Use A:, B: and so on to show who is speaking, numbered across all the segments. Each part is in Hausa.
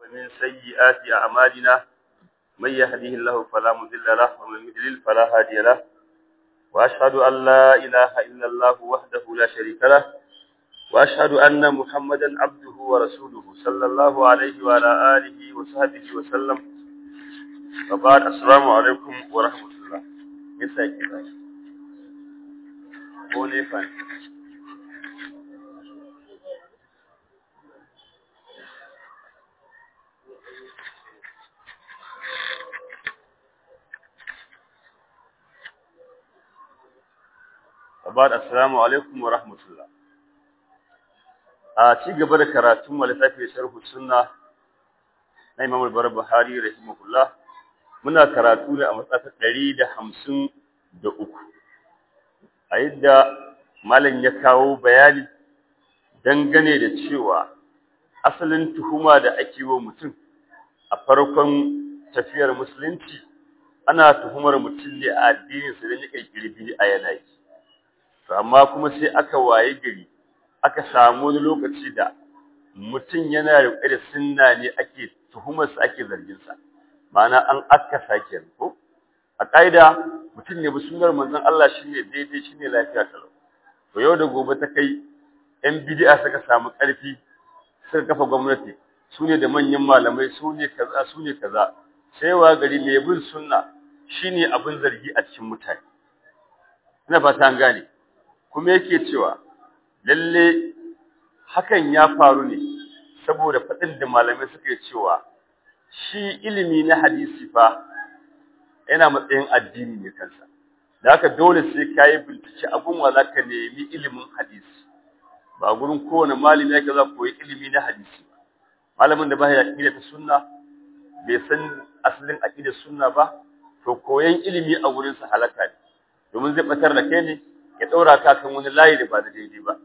A: ومن سيئات أعمالنا من يهده الله فلا مضل له ومن يضلل فلا هادي له وأشهد أن لا إله إلا الله وحده لا شريك له وأشهد أن محمدا عبده ورسوله صلى الله عليه وعلى آله وصحبه وسلم وبعد السلام عليكم ورحمة الله يسعدك قولي فان Abad assalamu alaikum wa rahmatullah. A ci gaba da karatun mu littafi sharhu sunna na Imam al-Barbahari rahimahullah muna karatu ne a matsayin ɗari da hamsin da uku. A yadda malam ya kawo bayani dangane da cewa asalin tuhuma da ake wa mutum a farkon tafiyar musulunci ana tuhumar mutum ne a addininsa don ya ƙirƙiri bid'a yana yi. to amma kuma sai aka waye gari aka samu wani lokaci da mutum yana riƙe da sunna ne ake tuhumarsa ake zarginsa ma'ana an aka sake ko a ƙa'ida mutum ne bi sunnar manzon Allah shine daidai shine lafiya kalau to yau da gobe ta kai yan bid'a suka samu ƙarfi suka kafa gwamnati su ne da manyan malamai su ne kaza su ne kaza sai wa gari mai bin sunna shine abin zargi a cikin mutane ina fata an gane kuma yake cewa lalle hakan ya faru ne saboda faɗin da malamai suka yi cewa shi ilimi na hadisi fa yana matsayin addini ne kansa da haka dole sai ka yi bincike abin wa za ka nemi ilimin hadisi ba gurin kowane malami yake za koyi ilimi na hadisi ba malamin da ba ya aƙida ta sunna bai san asalin aƙidar sunna ba to koyan ilimi a wurinsa halaka ne domin zai batar da kai ne ya ɗaura ka kan wani layi da ba da daidai ba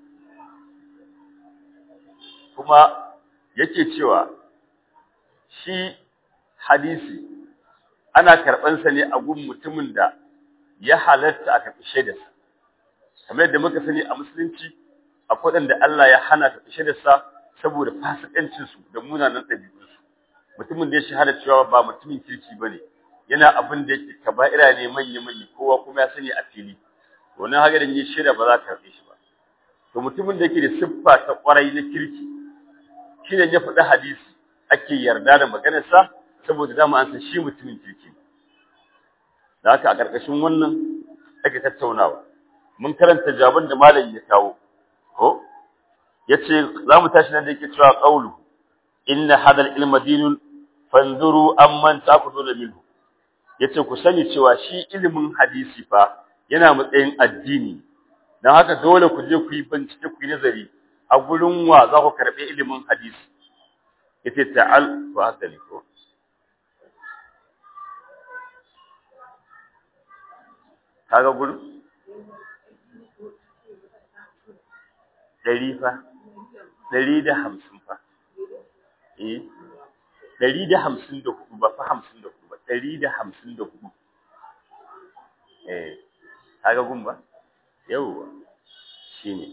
A: kuma yake cewa shi hadisi ana karɓansa ne a gun mutumin da ya halatta a karɓi shaidarsa kamar yadda muka sani a musulunci akwai waɗanda Allah ya hana karɓi shaidarsa saboda fasikancinsu da munanan ɗabi'unsu mutumin da ya shahada cewa ba mutumin kirki ba ne yana abin da yake kaba'ira ne manya-manya kowa kuma ya sani a fili wannan haka da yin shaida ba za ka karɓe shi ba to mutumin da yake da siffa ta kwarai na kirki shi ne ya faɗi hadisi ake yarda da maganarsa saboda dama an san shi mutumin kirki da haka a ƙarƙashin wannan ake tattaunawa mun karanta jawaban da malam ya kawo ko yace za mu tashi nan da yake cewa qawlu inna hadal ilma dinun fanzuru amman ta'khuduna minhu yace ku sani cewa shi ilimin hadisi fa yana matsayin addini don haka dole ku je ku yi bincike ku yi nazari a gurin wa za ku karɓi ilimin hadisi ita ta'al wa haka ne ko kaga gurin ɗari fa ɗari da hamsin fa eh ɗari da hamsin da hudu ba fa hamsin da hudu ba ɗari da hamsin da hudu eh kaga gun ba yawwa shine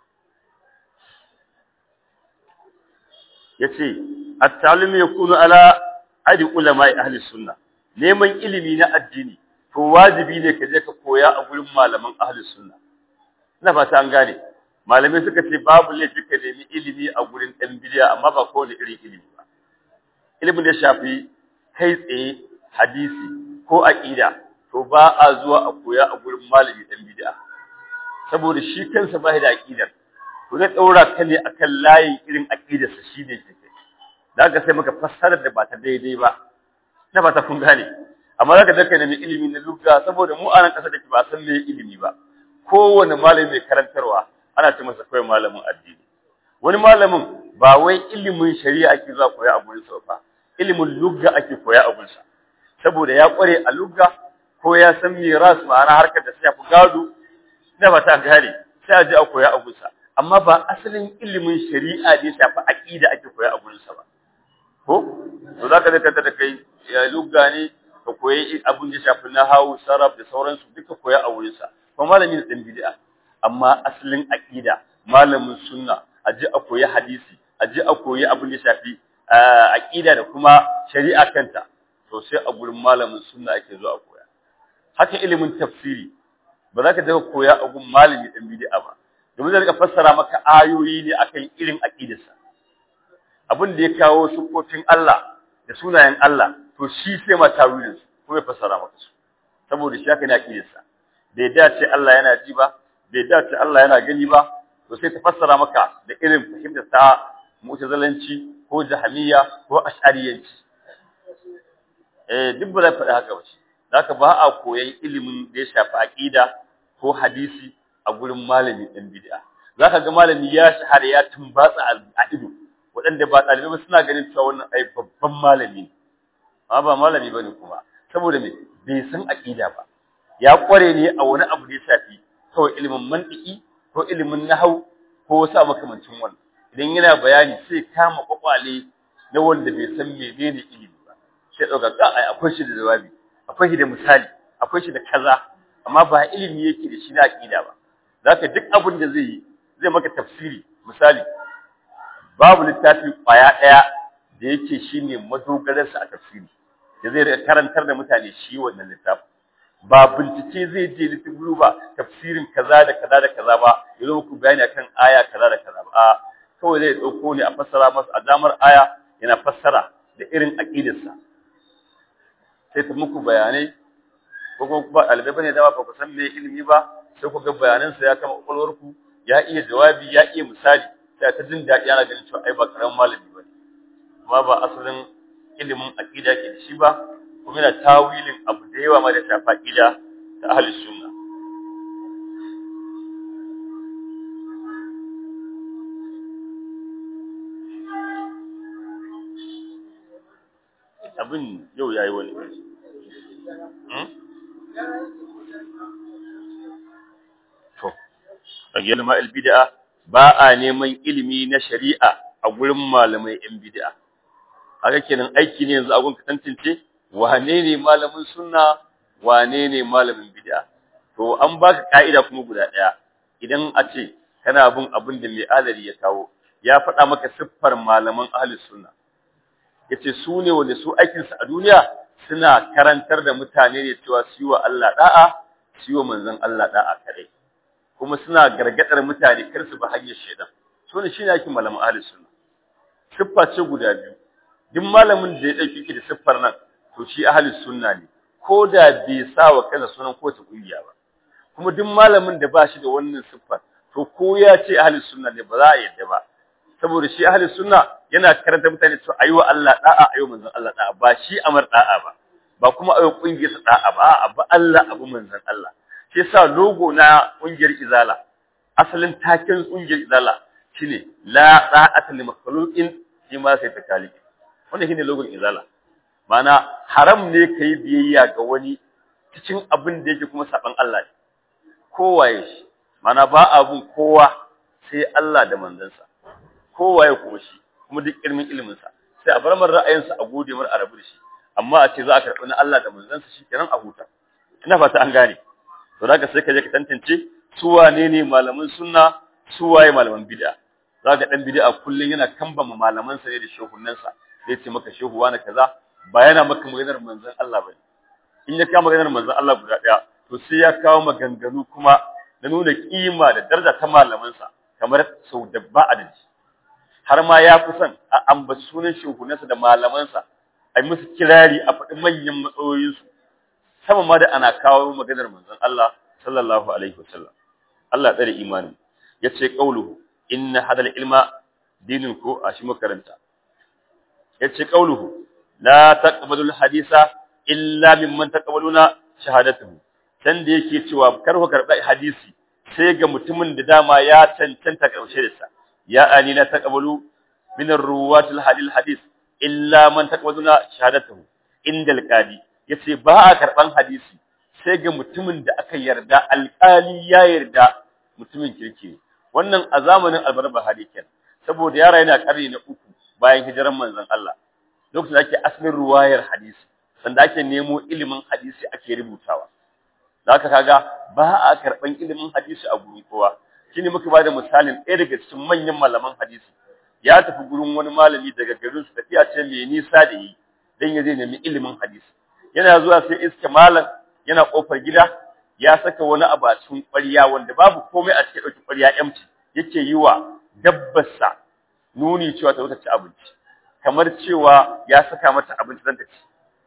A: yace at-talim yakunu ala adi ulama'i ahli sunna neman ilimi na addini to wajibi ne ka je ka koya a gurin malaman ahli sunna ina fata an gane malamai suka ce babu laifi ka nemi ilimi a gurin dan bidiya amma ba kowane irin ilimi ba ilimin da shafi kai tsaye hadisi ko aqida to ba a zuwa a koya a gurin malami dan bid'a saboda shi kansa ba da aqidar to zai daura ka ne akan layin irin aqidar sa shi ne kike daga sai maka fassarar da ba ta daidai ba na ba ta kun gane amma zaka daka nemi ilimi na lugha saboda mu a nan kasa da ba san me ilimi ba kowane malami mai karantarwa ana ce masa kawai malamin addini wani malamin ba wai ilimin shari'a ake zuwa koya a gurin sa ba ilimin lugha ake koya a gurin sa saboda ya kware a lugha ko ya san miras ma'ana harkar da sai ku gado da ba ta gane sai a je a koya a gunsa amma ba asalin ilimin shari'a ne shafi aqida ake koya a gunsa ba ko to zaka da kanta da kai ya lugga ne ka koyi abin da shafi nahawu saraf da sauransu duka koya a wurinsa kuma malami ne dan bid'a amma asalin aqida malamin sunna a je a koyi hadisi a je a koyi abin da shafi aqida da kuma shari'a kanta to sai a gurin malamin sunna ake zuwa koya haka ilimin tafsiri ba za ka daga koya a gun malami dan bid'a ba domin zai rika fassara maka ayoyi ne akan irin aqidarsa abin da ya kawo sufofin Allah da sunayen Allah to shi sai ma tawilin su kuma ya fassara maka su saboda shi haka ne aqidarsa bai dace Allah yana ji ba bai dace Allah yana gani ba to sai ta fassara maka da irin fahimtar ta mu'tazilanci ko jahmiya ko ash'ariyanci eh duk ba za faɗi haka ba shi zaka ba a koyan ilimin da ya shafi aqida ko hadisi a gurin malami ɗan bid'a zaka ga malami ya shahara ya tumbatsa a ido waɗanda ba ɗalibai ba suna ganin cewa wannan ai babban malami ne amma ba malami bane kuma saboda me bai san aqida ba ya kware ne a wani abu da ya shafi kawai ilimin mantiki ko ilimin nahau ko wasu makamancin wannan idan yana bayani sai kama kwakwale na wanda bai san menene ilimi ba sai dauka ka ai akwai shi da jawabi akwai shi da misali akwai shi da kaza amma ba ilimi yake da shi na aqida ba zaka duk abin da zai yi zai maka tafsiri misali babu littafi kwaya daya da yake shine madogararsa a tafsiri da zai karantar da mutane shi wannan littafin ba bincike zai je littafi ba tafsirin kaza da kaza da kaza ba yazo muku bayani akan aya kaza da kaza ba a kawai zai dauko ne a fassara masa a damar aya yana fassara da irin aqidarsa sai ta muku bayanai ko kuma ba ɗalibai bane da ba ku san me ilimi ba sai ku ga bayanansa ya kama kwakwalwarku ya iya jawabi ya iya misali sai ta jin daɗi ana ganin cewa ai ba karamin malami bane amma ba asalin ilimin aqida ke da shi ba kuma yana tawilin abu da yawa ma da shafa aqida ta ahli sunna abin yau yayi wani to a gelma bid'a ba a neman ilimi na shari'a a gurin malamai yan bid'a haka kenan aiki ne yanzu a gun ka tantance wane ne malamin sunna wane ne malamin bid'a to an baka ka'ida kuma guda daya idan a ce kana bin abin da mai alari ya kawo ya faɗa maka siffar malaman ahlus sunna yace su ne wanda su aikin su a duniya suna karantar da mutane ne cewa su yi wa Allah da'a su yi wa manzon Allah da'a kadai kuma suna gargadar mutane kar su bi hanyar shaidan so ne shine aikin malaman ahlus sunna siffa ce guda biyu duk malamin da ya dauki ki da siffar nan to shi ahlus sunna ne ko da bai sa wa kansa sunan ko ta kungiya ba kuma duk malamin da ba shi da wannan siffar to ko ya ce ahlus sunna ne ba za a yadda ba saboda shi ahlus sunna yana karanta mutane su ayi wa Allah da'a ayi manzon Allah da'a ba shi amar da'a ba ba kuma ayi kungiyar sa da'a ba a ba Allah abu manzon Allah shi yasa logo na kungiyar izala asalin taken kungiyar izala shine la da'ata li makhluqin fi ma sai takalik wannan shine logon izala mana haram ne kai biyayya ga wani cikin abin da yake kuma saban Allah ne kowaye shi mana ba abun kowa sai Allah da manzansa kowaye kuma shi kuma duk ilmin ilimin sa sai a bar mar ra'ayinsa a gode mar a rabu da shi amma a ce za a karɓi na Allah da manzansa shikenan a huta ina fata an gane to zaka sai ka je ka tantance su wane ne malaman sunna su waye malaman bid'a zaka dan bid'a kullun yana kambama malaman sa ne da shehunan sa zai ce maka shehu wani kaza ba yana maka maganar manzon Allah bane in ya kawo maganar manzon Allah guda daya to sai ya kawo maganganu kuma na nuna kima da daraja ta malaman sa kamar sau da ba adadi har ma ya fi son a ambaci sunan shehunansa da malamansa a yi musu kirari a faɗi manyan matsayoyinsu sama ma da ana kawo maganar manzon Allah sallallahu alaihi wasallam Allah tsare imanin yace qauluhu inna hadal ilma dinin ko a shi makaranta yace qauluhu la taqbalu hadisa illa mimman taqbaluna shahadatuhu dan da yake cewa kar ku karɓi hadisi sai ga mutumin da dama ya cancanta karshe da sa ya ani la taqbalu min ar-ruwat al-hadith hadith illa man taqbaluna shahadatuhu inda al-qadi yace ba a karban hadisi sai ga mutumin da aka yarda alƙali ya yarda mutumin kirki wannan a zamanin albarba hadikin saboda yara yana ƙarni na uku bayan hijiran manzon Allah lokacin da ake asalin ruwayar hadisi sanda ake nemo ilimin hadisi ake rubutawa zaka kaga ba a karban ilimin hadisi a gurin kowa shine muka bada misalin ɗaya daga cikin manyan malaman hadisi ya tafi gurin wani malami daga garin su tafiya ce mai nisa da yi dan ya je nemi ilimin hadisi yana zuwa sai iska malam yana kofar gida ya saka wani abu a cikin ƙwarya wanda babu komai a cikin ɗauki ƙwarya empty yake yi wa dabbarsa nuni cewa ta wuta ci abinci kamar cewa ya saka mata abinci dan ta ci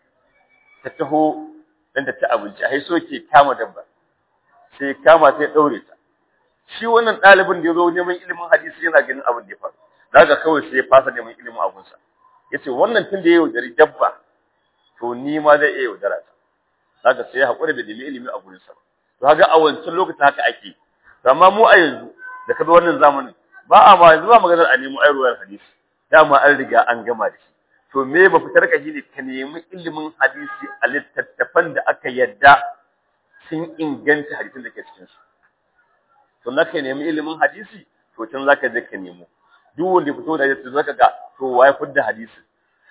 A: ta taho dan ta ci abinci a so ke kama dabba sai kama ta ya daure ta shi wannan ɗalibin da ya zo neman ilimin hadisi yana ganin abin da ya faru daga kawai sai ya fasa neman ilimin abunsa yace wannan tun da ya yaudari dabba to ni ma zai iya yaudara ta daga sai ya haƙura da nemi ilimi a gurinsa ba to kaga a wancan lokacin haka ake amma mu a yanzu da kaga wannan zamanin ba a ma yanzu ba maganar a nemo ayarwar hadisi dama an riga an gama da shi to me ba fitar ka shi ne ka nemi ilimin hadisi a littattafan da aka yadda sun inganta hadisin da ke cikin su to na ka nemi ilimin hadisi to can zaka je ka nemo duk wanda fito da hadisi zaka ga to waye fudda hadisi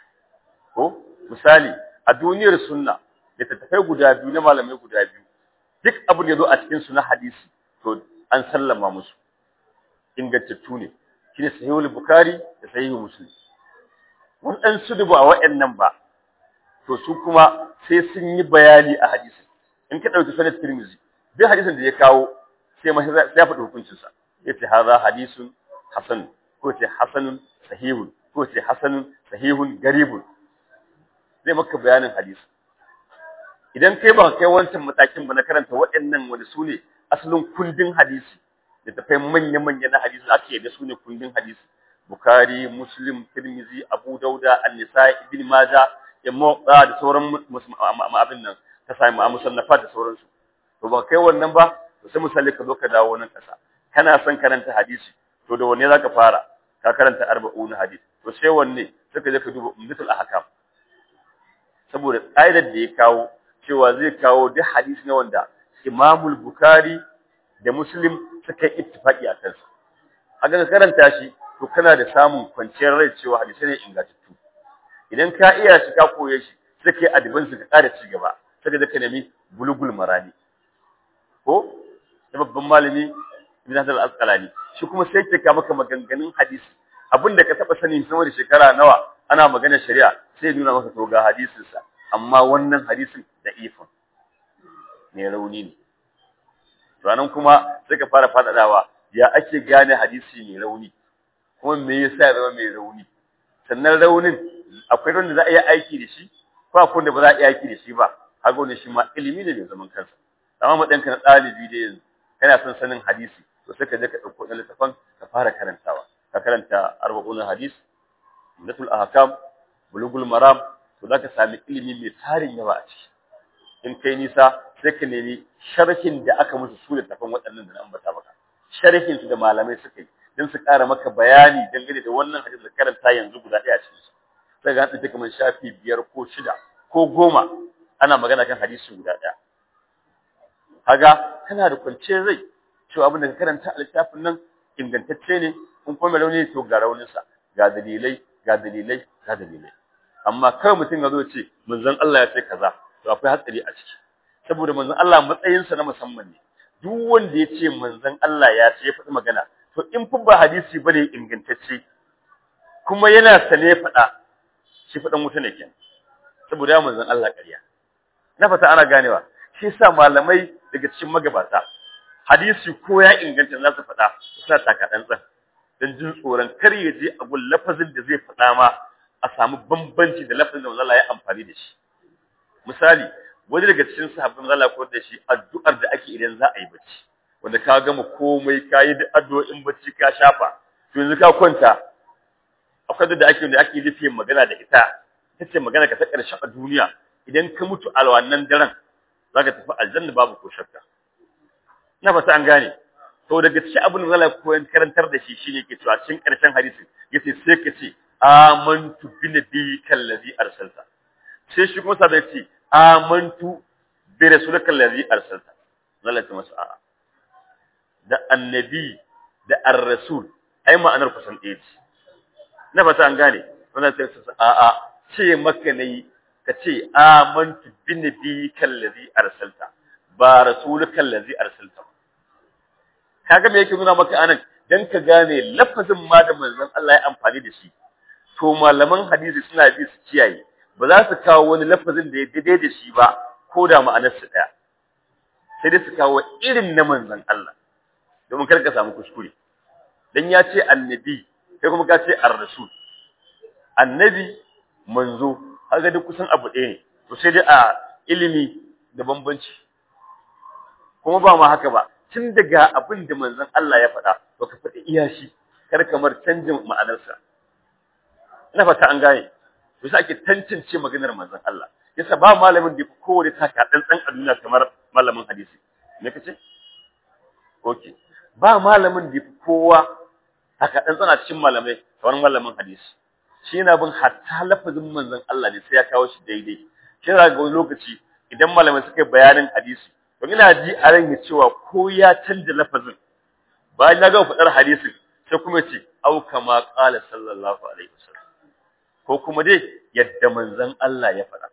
A: ko misali a duniyar sunna littattafai guda biyu na malamai guda biyu duk abin da ya zo a cikin su na hadisi to an sallama musu ingantattu ne shine sahihul bukhari da sahihul muslim waɗansu da ba waɗannan ba to su kuma sai sun yi bayani a hadisi in ka ɗauki sanad tirmizi duk hadisin da ya kawo sai ma sai ya faɗi hukuncinsa ya ce haza hadisun hasan ko ce hasanun sahihun ko ce hasanun sahihun garibun zai maka bayanin hadisi idan kai ba kai wancan matakin ba na karanta waɗannan wani su ne asalin kundin hadisi da tafai manya-manya na hadisi ake yadda su ne kundin hadisi Bukhari, Muslim, Tirmizi, Abu Dauda, An-Nisa'i, Ibn Majah, Imam da sauran abin nan ka sami a musannafa da sauransu. To ba kai wannan ba, to sai misali ka zo ka dawo nan kasa. Kana son karanta hadisi, to da wanne zaka fara? Ka karanta arba'un hadisi. To sai wanne? Sai ka je ka duba Umdatul Ahkam. Saboda ƙa'idar da ya kawo cewa zai kawo duk hadisi na wanda Imamul Bukhari da Muslim suka yi ittifaqi a kansa. Haka ka karanta shi to kana da samun kwanciyar rai cewa hadisi ne ingantattu idan ka iya shi ka koye shi sai kai adibin su ka ƙara ci gaba sai da ka nemi bulugul marani ko da babban malami ibn Hajar al-Asqalani shi kuma sai ke ka maka maganganun hadisi abinda ka taba sani sama da shekara nawa ana magana shari'a sai nuna maka to ga hadisin sa amma wannan hadisin da ifin ne rauni ne to anan kuma sai ka fara fadadawa ya ake gane hadisi mai rauni kuma me yasa ya zama mai rauni sannan raunin akwai wanda za a iya aiki da shi ko akwai wanda ba za a iya aiki da shi ba haka wani shi ma ilimi ne mai zaman kansa amma madanka na ɗalibi da yanzu kana son sanin hadisi to sai ka je ka ɗauko ɗan littafan ka fara karantawa ka karanta arba'un hadis natul ahkam bulugul maram to za ka sami ilimi mai tarin yawa a ciki in kai nisa sai ka nemi sharhin da aka musu su littafan waɗannan da na ambata maka sharhin su da malamai suka yi don su ƙara maka bayani dangane da wannan hadisi da karanta yanzu guda ɗaya cikin su sai ga hadisi kamar shafi biyar ko shida ko goma ana magana kan hadisi guda ɗaya kaga kana da kwanciyar rai cewa abin da ka karanta a littafin nan ingantacce ne in kuma mai rauni to ga rauninsa ga dalilai ga dalilai ga dalilai amma kawai mutum ya zo ce manzon Allah ya ce kaza to akwai hatsari a ciki saboda manzon Allah matsayinsa na musamman ne duk wanda ya ce manzon Allah ya ce ya faɗi magana to in fi ba hadisi bane ingantacce kuma yana sane faɗa shi faɗan wuta ne kenan saboda ya manzon Allah ƙarya na fata ana ganewa shi yasa malamai daga cikin magabata hadisi ko ya inganta za su faɗa suna taka ɗantsan don jin tsoron kar ya je a gun lafazin da zai faɗa ma a samu bambanci da lafazin da Allah ya amfani da shi misali wani daga cikin sahabban Allah ko da shi addu'ar da ake idan za a yi bacci wanda ka gama komai ka yi addu'o'in bacci ka shafa to yanzu ka kwanta akwai da ake wanda ake rufe magana da ita ita ce magana ka ta ƙarshe a duniya idan ka mutu a wannan daren za ka tafi aljanna babu ko shakka na fata an gane to daga cikin abin da zai koyan karantar da shi shine ke cewa cikin ƙarshen hadisi yace sai ka ce amantu bi nabiyyika allazi arsalta sai shi kuma sabai ce amantu bi rasulika allazi arsalta zalata masa a'a da annabi da ar-rasul ai ma'anar kusan ɗaya ce na fata an gane wannan sai su a'a ce maka nayi ka ce amantu bi nabiyyika allazi arsalta ba rasulika allazi arsalta kaga me yake nuna maka anan dan ka gane lafazin ma da manzon Allah ya amfani da shi to malaman hadisi suna bi su kiyaye ba za su kawo wani lafazin da ya daidai da shi ba ko da ma'anar su daya sai dai su kawo irin na manzon Allah domin kar ka samu kuskure dan ya ce annabi kai kuma ka ce ar-rasul annabi manzo kaga duk kusan abu ɗaya ne to sai dai a ilimi da bambanci kuma ba ma haka ba tun daga abin da manzon Allah ya faɗa to ka faɗi iya shi kar kamar canjin ma'anarsa ina fata an gane to sai ake tantance maganar manzon Allah yasa ba malamin da kowane taka dan dan a duniya kamar malamin hadisi me kace okay ba malamin da kowa haka dan tsana cikin malamai kamar malamin hadisi shi yana bin hatta lafazin manzon Allah ne sai ya kawo shi daidai shi ga wani lokaci idan malamai suka yi bayanin hadisi to ina ji a ran cewa ko ya canja lafazin bayan na ga fadar hadisin sai kuma ce au kama qala sallallahu alaihi wasallam ko kuma dai yadda manzon Allah ya faɗa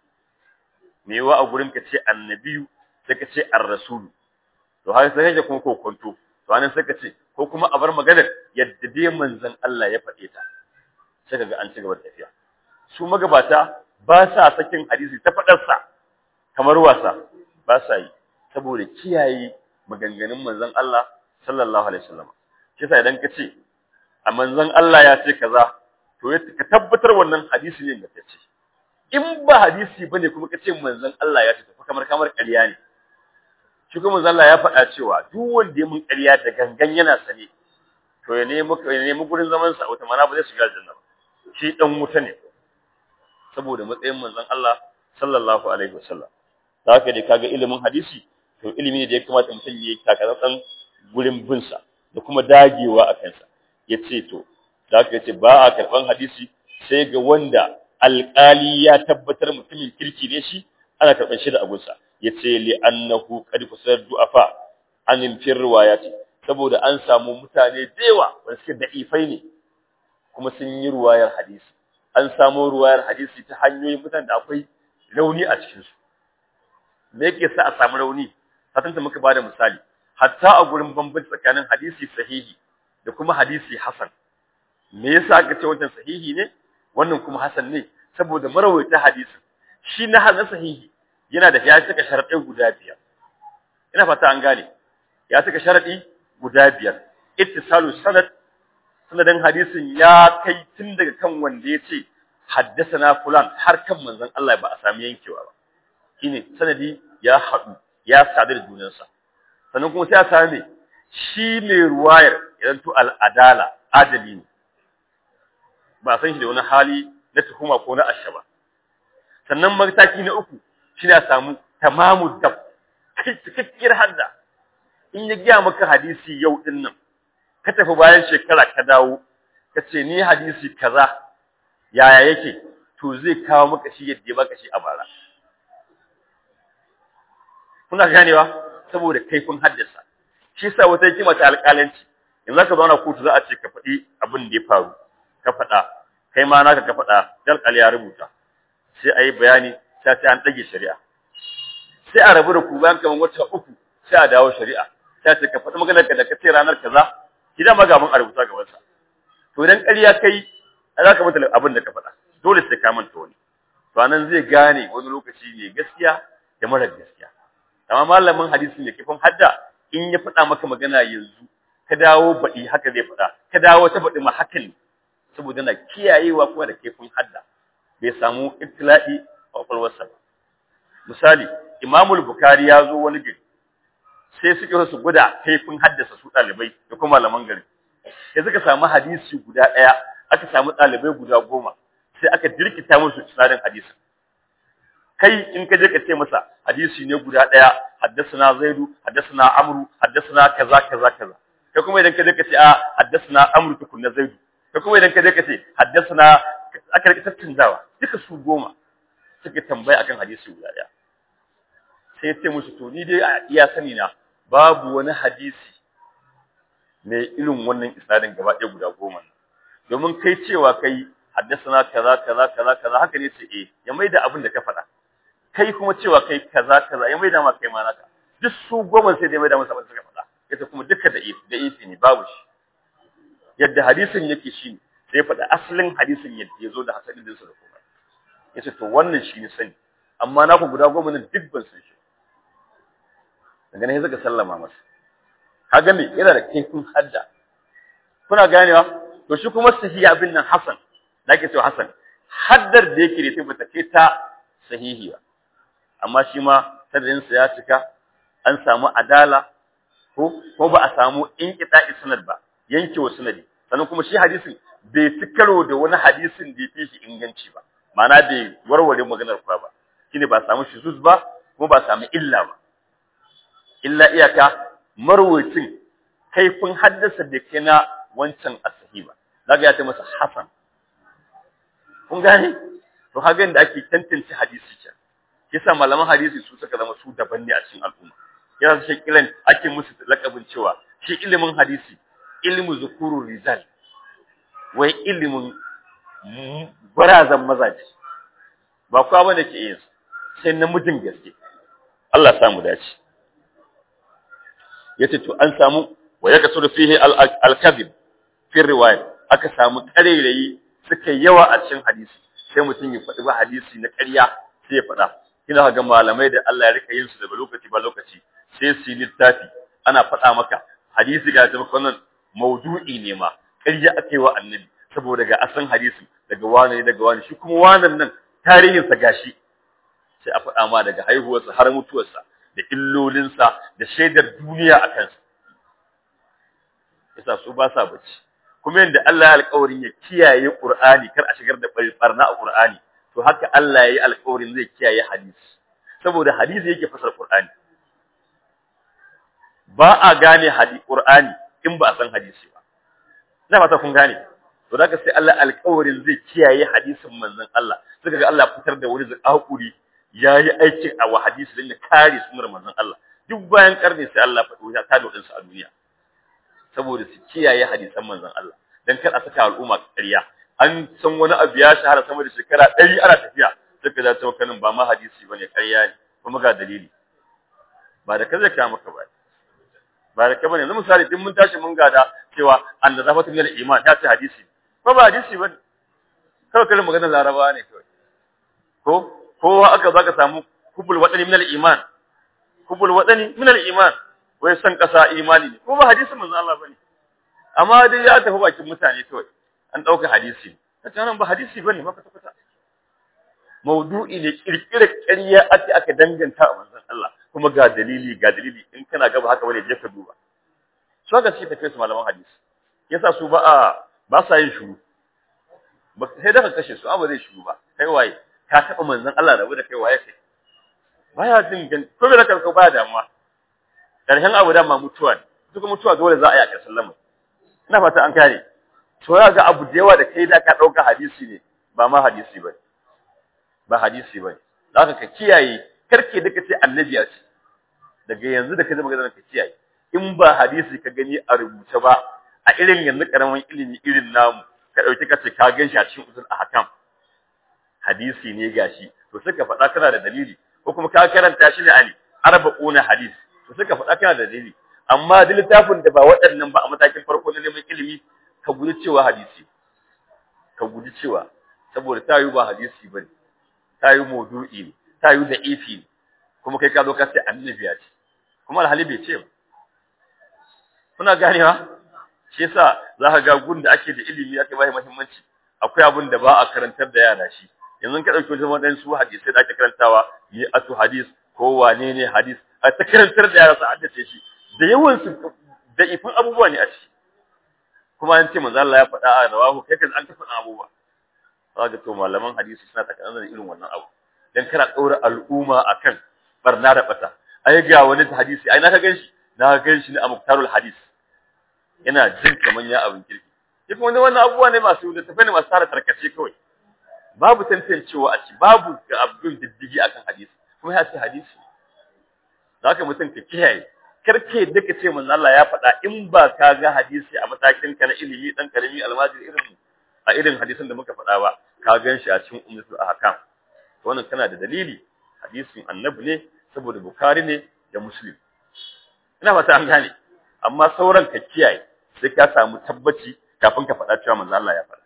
A: me yawa a gurin ka ce annabiyu sai ka ce ar-rasul to har sai kake kuma kokonto to anan sai ka ce ko kuma a bar maganar yadda dai manzon Allah ya faɗe ta sai kaga an ci gaba da tafiya su magabata ba sa sakin hadisi ta faɗarsa kamar wasa ba sa yi saboda kiyaye maganganun manzon Allah sallallahu alaihi wasallam shi yasa idan ka ce a manzon Allah ya ce kaza to ka tabbatar wannan hadisi ne da ce in ba hadisi bane kuma ka ce manzon Allah ya ce tafi kamar kamar ƙarya ne shi kuma manzon Allah ya faɗa cewa duk wanda ya mun ƙarya da gangan yana sane to ya nemi ya nemi gurin zaman sa wata mana ba zai shiga aljanna ba shi dan wuta ne saboda matsayin manzon Allah sallallahu alaihi wasallam da haka dai kaga ilimin hadisi to ilimi ne da ya kamata mutum ya yi takatsantsan gurin bin sa da kuma dagewa a kansa yace to da haka yace ba a karban hadisi sai ga wanda alƙali ya tabbatar mutumin kirki ne shi ana karban shi da abunsa yace li annahu qad kusar du'afa an fir riwayati saboda an samu mutane da yawa wanda suke da'ifai ne kuma sun yi ruwayar hadisi an samu ruwayar hadisi ta hanyoyin mutane da akwai rauni a cikin su me yake sa a samu rauni hatanta muka bada misali hatta a gurin bambanci tsakanin hadisi sahihi da kuma hadisi hasan me yasa aka ce wannan sahihi ne wannan kuma hasan ne saboda marawaita hadisi shi na hasan sahihi yana da ya cika sharadai guda biyar ina fata an gane ya cika sharadi guda biyar ittisalu sanad sanadin hadisin ya kai tun daga kan wanda ya ce haddasana fulan har kan manzon Allah ba a sami yankewa ba shine sanadi ya haɗu ya sadu da junansa sannan kuma sai a sami shi mai ruwayar idan to al'adala adali ne ba san shi da wani hali na tuhuma ko na ashaba sannan mataki na uku shine a samu tamamu dab kai cikakkiyar hadda in ya gaya maka hadisi yau din nan ka tafi bayan shekara ka dawo ka ce ni hadisi kaza yaya yake to zai kawo maka shi yadda ya baka shi a bara kuna ganewa saboda kaifin haddasa shi yasa wata hikima ta alƙalanci in zaka zauna kotu za a ce ka faɗi abin da ya faru ka faɗa kai ma naka ka faɗa dal alƙali ya rubuta sai a yi bayani sai sai an ɗage shari'a sai a rabu da ku bayan kamar wata uku sai a dawo shari'a sai a ce ka faɗi maganar ka da ka ce ranar kaza idan ma gaban a rubuta gaban sa to idan ƙarya kai za ka mutu abin da ka faɗa dole sai ka manta wani to anan zai gane wani lokaci ne gaskiya da mara gaskiya amma malamin hadisi ne kifin hadda in ya faɗa maka magana yanzu ka dawo baɗi haka zai faɗa ka dawo ta baɗi ma haka ne saboda na kiyayewa kuma da kifin hadda bai samu ibtila'i a kwakwalwarsa ba misali imamul bukari ya zo wani gari sai suke su guda kaifin haddasa su ɗalibai da kuma malaman gari sai suka samu hadisi guda ɗaya aka samu ɗalibai guda goma sai aka dirkita musu tsarin hadisin kai in ka je ka ce masa hadisi ne guda ɗaya haddasana zaidu haddasana amru haddasana kaza kaza kaza kai kuma idan ka je ka ce a haddasana amru tukunna zaidu kai kuma idan ka je ka ce haddasana aka rika tattunzawa duka su goma suka tambaya akan hadisi guda ɗaya sai ya ce musu to ni dai a iya sani na babu wani hadisi mai irin wannan isnadin gaba ɗaya guda goma domin kai cewa kai haddasana kaza kaza kaza kaza haka ne ce eh ya maida abin da ka faɗa kai kuma cewa kai kaza kaza ya maida ma kai ma naka duk su goma sai dai maida masa abin da suka faɗa yace kuma duka da da ifi ne babu shi yadda hadisin yake shi sai ya faɗa asalin hadisin yadda ya zo da hasanin dinsa da kuma ya ce to wannan shi ne sani amma na ku guda goma nan duk ban san shi daga nan ya zaka sallama masa kaga me yana da kaifin hadda kuna ganewa to shi kuma sahihi abin nan hasan da ake cewa hasan haddar da yake da ta kai ta sahihi ba amma shi ma sanadinsa ya cika an samu adala ko ko ba a samu inqita'i sanad ba yankewa sanadi sannan kuma shi hadisin bai ci karo da wani hadisin da ya shi inganci ba ma'ana bai warware maganar kwa ba shine ba samu shuzuz ba kuma ba samu illa ba illa iyaka marwacin kaifin haddasa da kai na wancan asahi ba zaga ya ta masa hasan kun gane to hagan da ake tantance hadisi can yasa malaman hadisi su suka zama su daban ne a cikin al'umma yana shi kiran ake musu lakabin cewa shi ilimin hadisi ilmu zukurur rijal wai ilimin barazan mazaje ba kowa bane ke yin sai namijin gaske Allah samu dace yace to an samu wa yakasuru fihi al-kadhib fi riwaya aka samu karerayi suka yawa a cikin hadisi sai mutum ya faɗi ba hadisi na ƙarya sai ya faɗa kina ga malamai da Allah ya rika yin su daga lokaci ba lokaci sai su littafi ana faɗa maka hadisi ga ta wannan maudu'i ne ma ƙarya aka yi wa annabi saboda ga asan hadisi daga wani ne daga wani shi kuma wannan nan tarihin sa gashi sai a faɗa ma daga haihuwarsa har mutuwarsa da illolinsa da shaidar duniya a kansa yasa su ba sa bacci kuma yanda Allah ya alƙawarin ya kiyaye Qur'ani kar a shigar da barna a Qur'ani to haka Allah ya yi alƙawarin zai kiyaye hadisi saboda hadisi yake fasar Qur'ani ba a gane hadisi Qur'ani in ba a san hadisi ba ina fata kun gane to da sai Allah alƙawarin zai kiyaye hadisin manzon Allah suka ga Allah fitar da wani zakakuri yayi aikin a wa hadisi din ya kare sunnar manzon Allah duk bayan karni sai Allah faɗo ya tada wadansu a duniya saboda su kiyaye hadisan manzon Allah dan kar a saka al'umma ƙarya an san wani abu ya shahara sama da shekara ɗari ana tafiya suka za ta wakanin ba ma hadisi bane ƙarya ne kuma ga dalili ba da kaza ka maka ba ba da kabane yanzu misali din mun tashi mun gada cewa an da zafatu min iman ya ce hadisi ba ba hadisi bane kawai kalin maganar laraba ne kawai ko kowa aka zaka samu kubul wadani min iman kubul wadani min iman wai san kasa imani ne ko ba hadisin manzo Allah bane amma dai ya tafi bakin mutane kawai an dauka hadisi kace nan ba hadisi bane maka tabbata maudu'i ne kirkira ƙarya ake aka danganta a manzon Allah kuma ga dalili ga dalili in kana gaba haka bane je ka duba so ga shi tafi su malaman hadisi yasa su ba a ba sa yin shuru ba sai da ka kashe su amma zai shuru ba kai waye ka taba manzon Allah rabu da kai waye kai baya jin gan ko da ka baya damuwa karshen abu da ma mutuwa ne duk mutuwa dole za a yi a ƙarshen lamarin ina fata an kare to ya ga abu da yawa da kai da ka dauka hadisi ne ba ma hadisi ba ba hadisi ba zaka ka kiyaye karke da kace annabi ya ce daga yanzu da kaje magana ka kiyaye in ba hadisi ka gani a rubuce ba a irin yanzu karamin ilimi irin namu ka dauki kace ka ganshi a cikin usul ahkam hadisi ne gashi to suka faɗa kana da dalili ko kuma ka karanta shi ne ali arba'una hadis to suka faɗa kana da dalili amma da littafin da ba waɗannan ba a matakin farko na neman ilimi ka guji cewa hadisi ka guji cewa saboda ta yi ba hadisi bane ta yi maudu'i ne ta yi da ifi ne kuma kai ka zo ka ce annabi ya ce kuma alhali bai ce ba kuna ganewa shi yasa za ka ga gun da ake da ilimi ake bai muhimmanci akwai abin da ba a karantar da yara shi yanzu ka dauki wajen wadan su hadisi da ake karantawa yi atu hadis ko wane ne hadis a ta karantar da yara su haddace shi da yawan su da ifin abubuwa ne a ciki kuma an ce manzo Allah ya faɗa a rawahu kai kan an ta faɗa abubuwa kaga to malaman hadisi suna tsakanin da irin wannan abu dan kana daura al'umma akan barna da bata ai ga wani hadisi ai na ka ganshi na ganshi ne a muktarul hadis yana jin kaman ya abin kirki duk wanda wannan abubuwa ne masu da tafi ne masu tara tarkace kawai babu tantancewa a ci babu ga abdul diddigi akan hadisi kuma ya ce hadisi zaka mutum ka kiyaye karke da ka ce manzo Allah ya faɗa in ba ka ga hadisi a matakin ka na ilimi dan karimi almajiri irin a irin hadisin da muka faɗa ba ka gan shi a cikin ummatul ahkam wannan kana da dalili hadisin annabi ne saboda bukari ne da muslim ina fata an gane amma sauran ka kiyaye sai ka samu tabbaci kafin ka faɗa cewa manzo Allah ya faɗa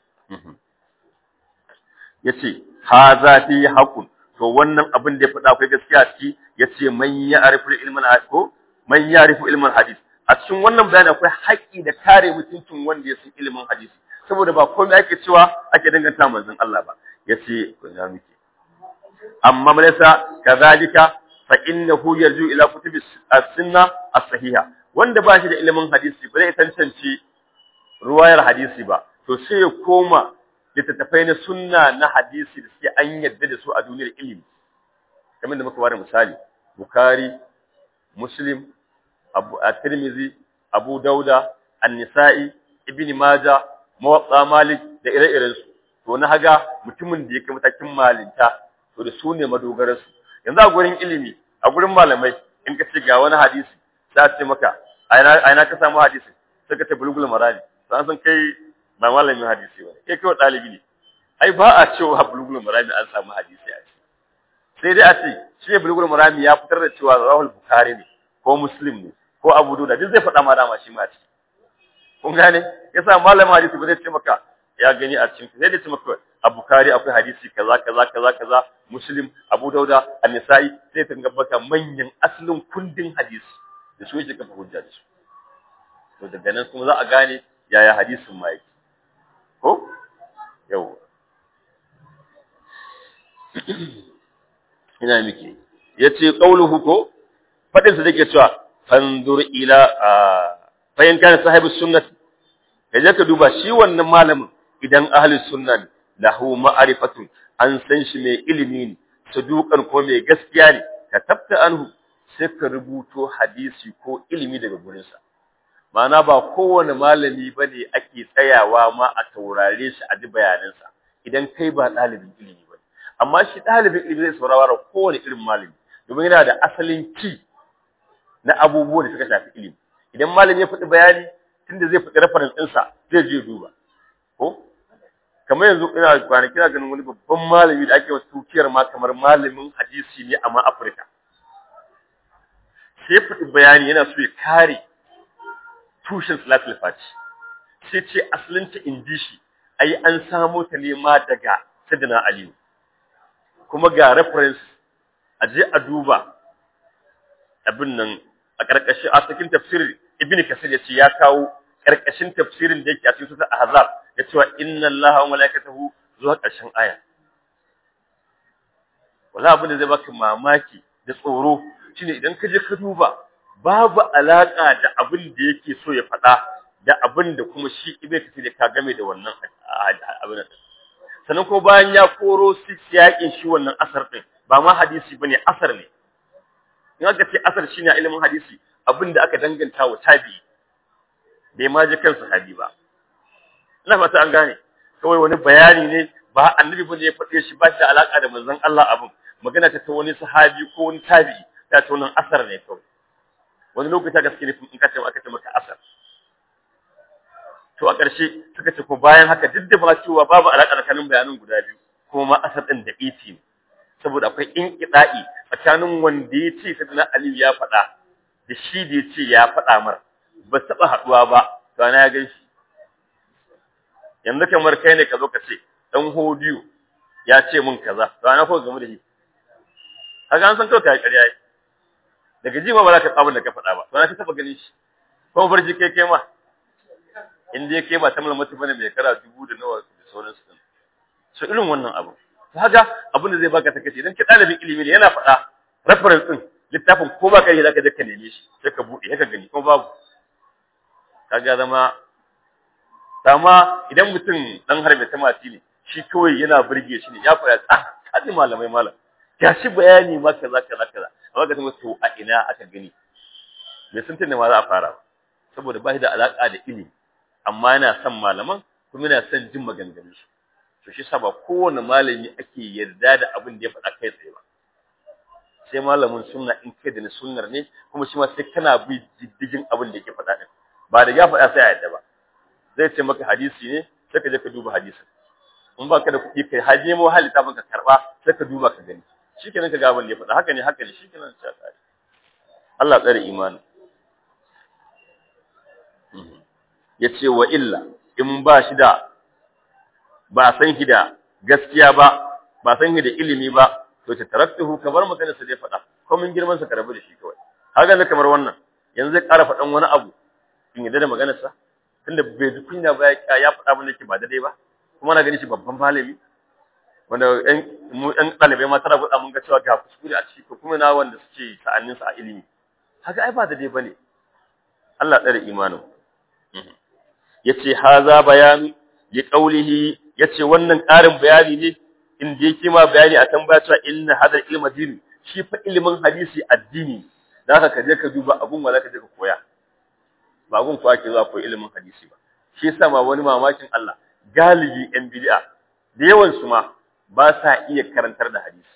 A: yace haza fi haqqun to wannan abin da ya faɗa akwai gaskiya ciki yace man ya'rifu ilman ko man ya'rifu ilman hadith a cikin wannan bayani akwai haƙƙi da kare mutuncin wanda ya san ilimin hadisi saboda ba komai ake cewa ake danganta manzon Allah ba yace ko ya miki amma malaysa kazalika fa innahu yarju ila kutubi as-sunna as-sahiha wanda ba shi da ilimin hadisi ba zai tantance ruwayar hadisi ba to sai ya koma littattafai na sunna na hadisi da suke an yadda da su a duniyar ilimi kamar da muka bada misali bukhari muslim abu at-tirmidhi abu dauda an-nisa'i ibn majah muwatta malik da ire-iren su to na haga mutumin da yake matakin malinta to da su ne madogararsu yanzu a gurin ilimi a gurin malamai in ka ce ga wani hadisi za ce maka a ina ka samu hadisi sai ka ce bulugul marani san san kai ba malamin hadisi ba kai kawai ɗalibi ne ai ba a cewa bulugul marami an samu hadisi a ciki sai dai a ce shi ne bulugul marami ya fitar da cewa rahul bukhari ne ko muslim ne ko abu dauda duk zai faɗa ma dama shi ma a ciki kun gane yasa malamin hadisi ba zai ce maka ya gani a cikin sai dai ce maka a bukhari akwai hadisi kaza kaza kaza kaza muslim abu dauda an-nisa'i sai ta gabata manyan asalin kundin hadisi da su yake kafa hujja da su to daga nan kuma za a gane yaya hadisin ma yake ko yau ina miki yace qauluhu ko fadin sa dake cewa fanzur ila fayin kana sahibus sunnah kaje ka duba shi wannan malamin idan ahlus sunna lahu ma'rifatun an san shi mai ilimi ne saduqan ko mai gaskiya ne ka tabta anhu sai ka rubuto hadisi ko ilimi daga gurinsa Ma'ana ba kowane malami ba ne ake tsayawa ma a taurare shi a ji bayanansa idan kai ba ɗalibin ilimi ba amma shi ɗalibin ilimi zai saurara kowane irin malami domin yana da asalin ki na abubuwan da suka shafi ilimi idan malami ya faɗi bayani tunda zai faɗi reference ɗinsa zai je duba ko kamar yanzu ina kwanaki na ganin wani babban malami da ake wasu tukiyar ma kamar malamin hadisi ne amma Afirka sai faɗi bayani yana so ya kare tushen salatul fati sai ce asalinta in ji shi ai an samo ta ne ma daga sadina aliyu kuma ga reference a je a duba abin nan a ƙarƙashin a cikin tafsir ibn kasir ya ce ya kawo ƙarƙashin tafsirin da yake a cikin sura ahzab ya ce wa inna allaha wa malaikatahu zuwa ƙarshen aya wala abin da zai baka mamaki da tsoro shine idan ka je ka duba babu alaka da abin da yake so ya faɗa da abin da kuma shi ibn kasir ya ka game da wannan abin sannan ko bayan ya koro su yakin shi wannan asar din ba ma hadisi bane asar ne in aka ce asar shine ilimin hadisi abin da aka danganta wa tabi bai ma ji kan sahabi ba ina fata an gane kawai wani bayani ne ba annabi bane ya faɗe shi ba shi da alaka da manzon Allah abin magana ta ta wani sahabi ko wani tabi'i ta ta wannan asar ne kawai wani lokaci gaske ne in ka ce aka ce maka asar to a ƙarshe suka ce ko bayan haka duk da ba cewa babu alaƙa tsakanin bayanan guda biyu kuma ma asar ɗin da iti ne saboda akwai inqida'i tsakanin wanda ya ce sayyidina Ali ya faɗa da shi da ya ce ya faɗa mar ba taɓa haɗuwa ba to ana ya ganshi yanzu kamar kai ne ka zo ka ce dan hodiyo ya ce min kaza to ana ko game da shi kaga an san kawai kai ƙarya yi daga ji ma ba za ka tsabin da ka faɗa ba to ana ta taɓa ganin shi ko barji kai kai ma in dai kai ba ta malamatu bane mai kara dubu da nawa da sauran su so irin wannan abu to haka abin da zai baka take idan ka dalibin ilimi ne yana faɗa reference din littafin ko ba kai zaka je ka neme shi sai ka bude ka gani kuma babu kaga zama amma idan mutum dan harbe ta mati ne shi kawai yana burge shi ne ya fara ah kaji malamai malam ya shi bayani ma kaza kaza kaza amma ka tuma to a ina aka gani bai san tunne ma za a fara ba saboda ba shi da alaka da ilimi amma yana son malaman kuma yana son jin maganganun su to shi ba kowane malami ake yarda da abin da ya faɗa kai tsaye ba sai malamin sunna in kai da sunnar ne kuma shi ma sai kana bi diddigin abin da yake faɗa din ba da ya faɗa sai a yarda ba zai ce maka hadisi ne sai ka je ka duba hadisin in ba ka da kuɗi kai haje mu halita maka karɓa sai ka duba ka gani shikenan ka ga abin da ya faɗa haka ne haka ne shikenan sai ka Allah tsare imani yace wa illa in ba shi da ba san shi da gaskiya ba ba san shi da ilimi ba to ta taraktuhu kamar magana sa zai faɗa ko mun girman sa karabu da shi kawai haka ne kamar wannan yanzu zai ƙara faɗan wani abu in yadda da maganar sa tunda bai ji kunya ba ya faɗa abin da yake ba daidai ba kuma na gani shi babban malami wanda ɗan mu ɗan ɗalibai ma tana faɗa mun ga cewa ga kuskure a ciki ko kuma na wanda suke sa'annin sa a ilimi haka ai ba daidai bane Allah tsare imanin yace haza bayanu li qawlihi yace wannan ƙarin bayani ne inda yake ma bayani a tambaya cewa inna hadal ilma dini shi fa ilimin hadisi addini da haka ka je ka duba abun wala ka je ka koya ba gun ko ake zuwa koyi ilimin hadisi ba shi yasa ma wani mamakin Allah galibi yan bid'a da yawan su ma ba sa iya karantar da hadisi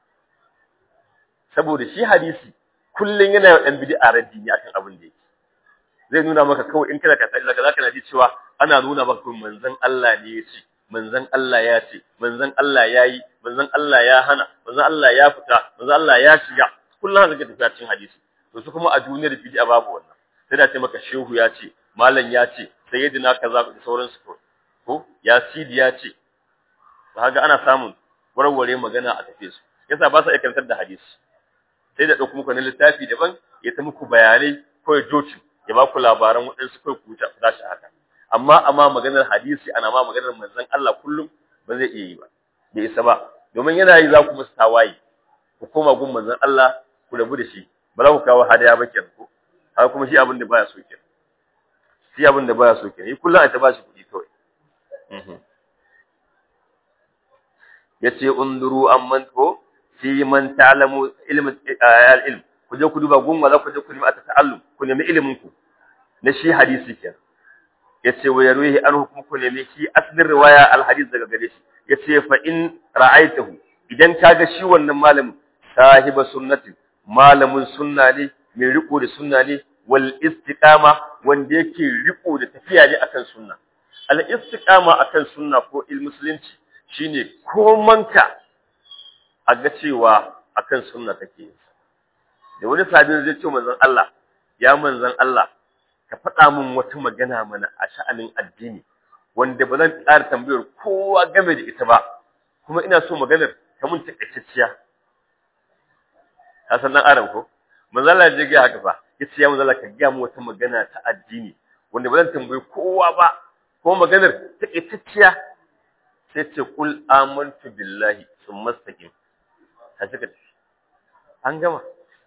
A: saboda shi hadisi kullun yana yin yan bid'a raddi ne akan abin da yake zai nuna maka kawai in kana ka tsaya zaka na ji cewa ana nuna maka manzon Allah ne ya ce manzon Allah ya ce manzon Allah ya yi manzon Allah ya hana manzon Allah ya fita manzon Allah ya shiga kullum haka kake tafiya cikin hadisi to su kuma a duniyar bid'a babu wannan sai da ce maka shehu ya ce malam ya ce sayyidina kaza da sauransu ko ko ya sidi ya ce kaga ana samun warware magana a tafe su yasa ba sa iya karantar da hadisi sai da dauko muku na littafi daban ya ta muku bayanai ko ya joci ya ba ku labaran waɗansu kai ku ta tashi haka amma amma maganar hadisi ana ma maganar manzon Allah kullum ba zai iya yi ba bai isa ba domin yana yi za ku masa tawaye ku koma gun manzon Allah ku rabu da shi ba za ku kawo hadaya ba kenan ko haka kuma shi abin da baya so kenan shi abin da baya so kenan yi kullum a ta ba shi kuɗi kawai yace unduru amman ko fi man ta'lamu ilm al-ilm ku je ku duba gun wala ku je ku nemi ta'allum ku nemi ilimin ku na shi hadisi kenan yace wa yarwihi an hukum ku nemi shi aslin riwaya al-hadith daga gare shi yace fa in ra'aitahu idan kaga shi wannan malamin sahiba sunnati malamin sunna ne mai riko da sunna ne wal istiqama wanda yake riko da tafiya ne akan sunna al istiqama akan sunna ko il musulunci shine komanka a ga cewa akan sunna take da wani sabin zai ce manzon Allah ya manzon Allah ka faɗa min wata magana mana a sha'anin addini wanda ba zan ƙara tambayar kowa game da ita ba kuma ina so maganar ta mun takaitacciya ka san dan adam ko manzon Allah ya ga haka fa yace ya manzon Allah ka ga mu wata magana ta addini wanda ba zan tambayi kowa ba ko maganar takaitacciya sai ce kul amantu billahi thumma istaqim ka saka an gama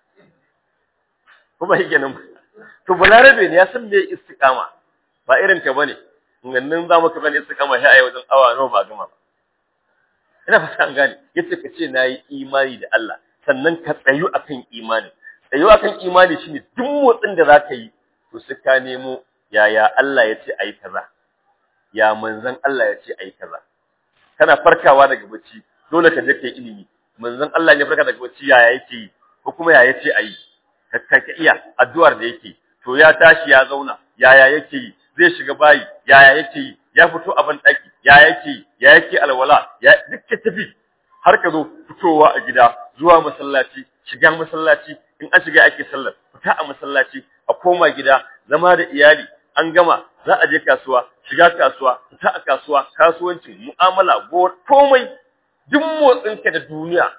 A: kuma yake nan to balarabe ne ya san me istiqama ba irin ka bane gannin za mu ka bane istiqama sai ayi wajen awa nawa ba gama ba ina fata an gane yace ka ce nayi imani da Allah sannan ka tsayu akan imani tsayu akan imani shine duk motsin da zaka yi to sai ka nemo yaya Allah ya ce ayi kaza ya manzon Allah ya ce ayi kaza kana farkawa daga bacci dole ka je kai ilimi manzon Allah ne farka daga bacci yaya yake yi ko kuma yaya yace ayi ka ka iya addu'ar da yake to ya tashi ya zauna yaya yake yi zai shiga bayi yaya yake yi ya fito a ban daki yaya yake yi ya yake alwala ya duk ka tafi har ka zo fitowa a gida zuwa masallaci shiga masallaci in an shiga ake sallar fita a masallaci a koma gida zama da iyali an gama za a je kasuwa shiga kasuwa fita a kasuwa kasuwancin mu'amala gowar komai duk motsinka da duniya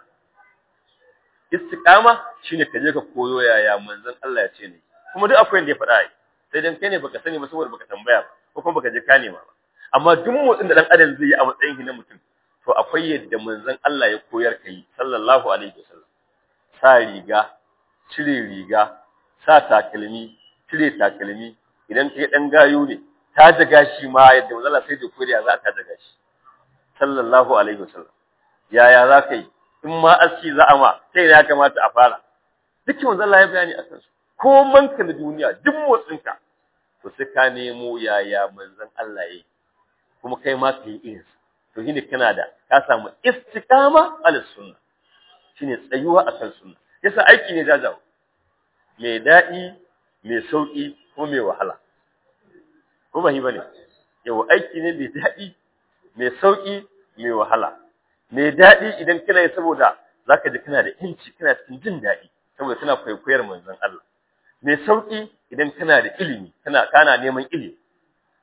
A: istiqama shine ka je ka koyo yaya manzon Allah ya ce ne kuma duk akwai da ya faɗa ai sai dan kai ne baka sani ba saboda baka tambaya ba ko kuma baka je ka nema ba amma duk motsin da dan adam zai yi a matsayin shi na mutum to akwai yadda manzon Allah ya koyar ka yi sallallahu alaihi wasallam sa riga cire riga sa takalmi cire takalmi idan kai dan gayu ne ta daga shi ma yadda manzon Allah sai da koyar za ta daga shi sallallahu alaihi wasallam yaya za ka yi in ma aski za a ma sai ya kamata a fara duk manzon Allah ya bayani a kansu ko manka na duniya duk motsinka to sai ka nemo yaya manzon Allah yayi kuma kai ma ka yi irin to shine kana da ka samu istiqama ala sunna shine tsayuwa akan sunna yasa aiki ne jajawo mai daɗi mai sauki ko mai wahala ko ba hi bane yau aiki ne mai daɗi mai sauki mai wahala mai daɗi idan kana yi saboda zaka ji kana da inci kana cikin jin daɗi saboda kana kwaikwayar manzon Allah mai sauki idan kana da ilimi kana kana neman ilimi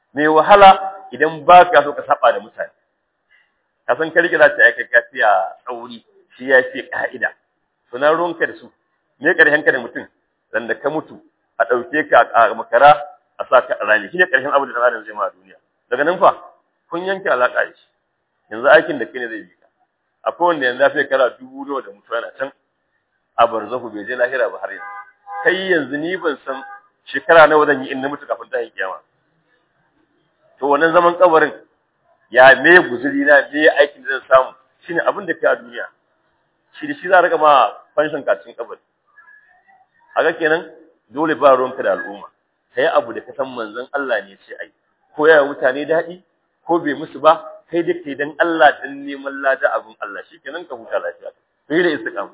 A: mai wahala idan ba ka so ka saba da mutane ka san ka rike za ta aika kafiya tsauri shi ya fi ka'ida to na ruwanka da su me karshen ka da mutum dan da ka mutu a ɗauke ka a makara a sa ka a rani shine karshen abu da dan adam zai ma a duniya daga nan fa kun yanke alaka da shi yanzu aikin da kai ne zai bi ka akwai wanda yanzu ya fi kara dubu nawa da mutuwa na can a barzahu bai je lahira ba har yanzu kai yanzu ni ban san shekara nawa zan yi in na mutu kafin ta yi kiyama to wannan zaman kabarin ya me guzuri na me aikin da zan samu shine abin da kai a duniya shi da shi za a rika ma fanshin kacin kabari haka kenan dole ba ruwanka da al'umma kai abu da ka san manzon Allah ne ce ai ko ya mutane daɗi ko bai musu ba kai da kai dan Allah dan neman lada abin Allah shikenan ka huta lafiya kai da istiqama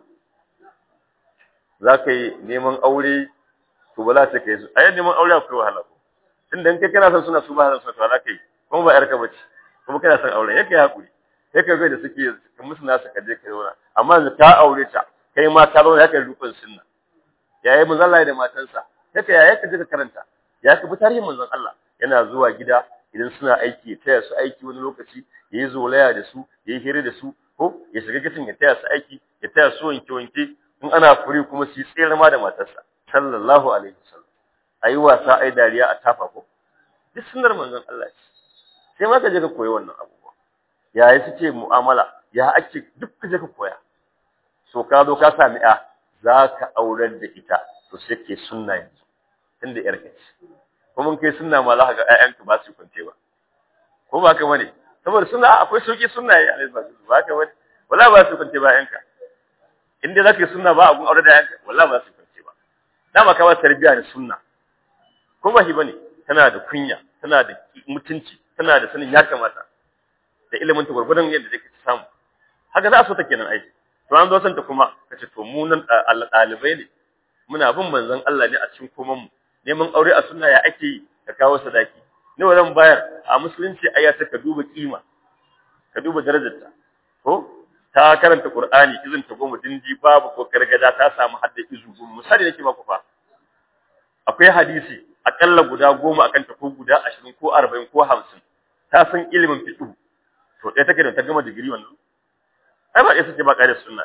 A: za ka yi neman aure to ba za ta kai su a yadda neman aure akwai wahala ko tunda in kai kana son suna su ba son suna za ka yi kuma ba yarka bace kuma kana son aure yake hakuri sai ka ga da suke ka musu nasu ka je ka zauna amma yanzu ka aure ta kai ma ka zauna yake rukun sunna yayi manzon Allah da matansa yake yaya ka je ka karanta ya ka bi tarihin manzon Allah yana zuwa gida idan suna aiki ya taya su aiki wani lokaci ya yi zolaya da su ya yi hira da su ko ya shiga kicin ya taya su aiki ya taya su wanke wanke in ana fure kuma su yi tsere ma da matarsa sallallahu alaihi wasallam ayi wasa ayi dariya a tafa ko duk sunnar manzon Allah ce sai ma ka je ka koyi wannan abubuwa yaya suke mu'amala ya ake duk ka je ka koya so ka zo ka sami a za ka aurar da ita to sai ke sunna yanzu tunda yar ka ce kuma kai sunna ma za ka ga ƴaƴanka ba su kwance ba ko ba ka bane saboda sunna akwai sauki sunna ya alaihi ba ka bane wala ba su kwance ba ƴaƴanka in dai zaka yi sunna ba a gun aure da ƴaƴanka wallahi ba su kwance ba dama ka ba tarbiya da sunna ko ba shi bane tana da kunya tana da mutunci tana da sanin ya kamata da ilimin ta gurgurdan yadda take samu haka za a so ta kenan aiki to an zo santa kuma kace to mu nan ɗalibai ne muna bin manzon Allah ne a cikin koman mu neman aure a sunna ya ake yi ka kawo sadaki ne wannan bayar a musulunci aya ta ka duba kima ka duba darajarta ko ta karanta Qur'ani izin ta goma dindi babu ko gargada ta samu hadda izu goma misali nake maku fa akwai hadisi akalla guda goma akan ta ko guda 20 ko 40 ko 50 ta san ilimin fiqh to ɗaya take da ta gama digiri wannan ai ba ɗaya take ba ƙare sunna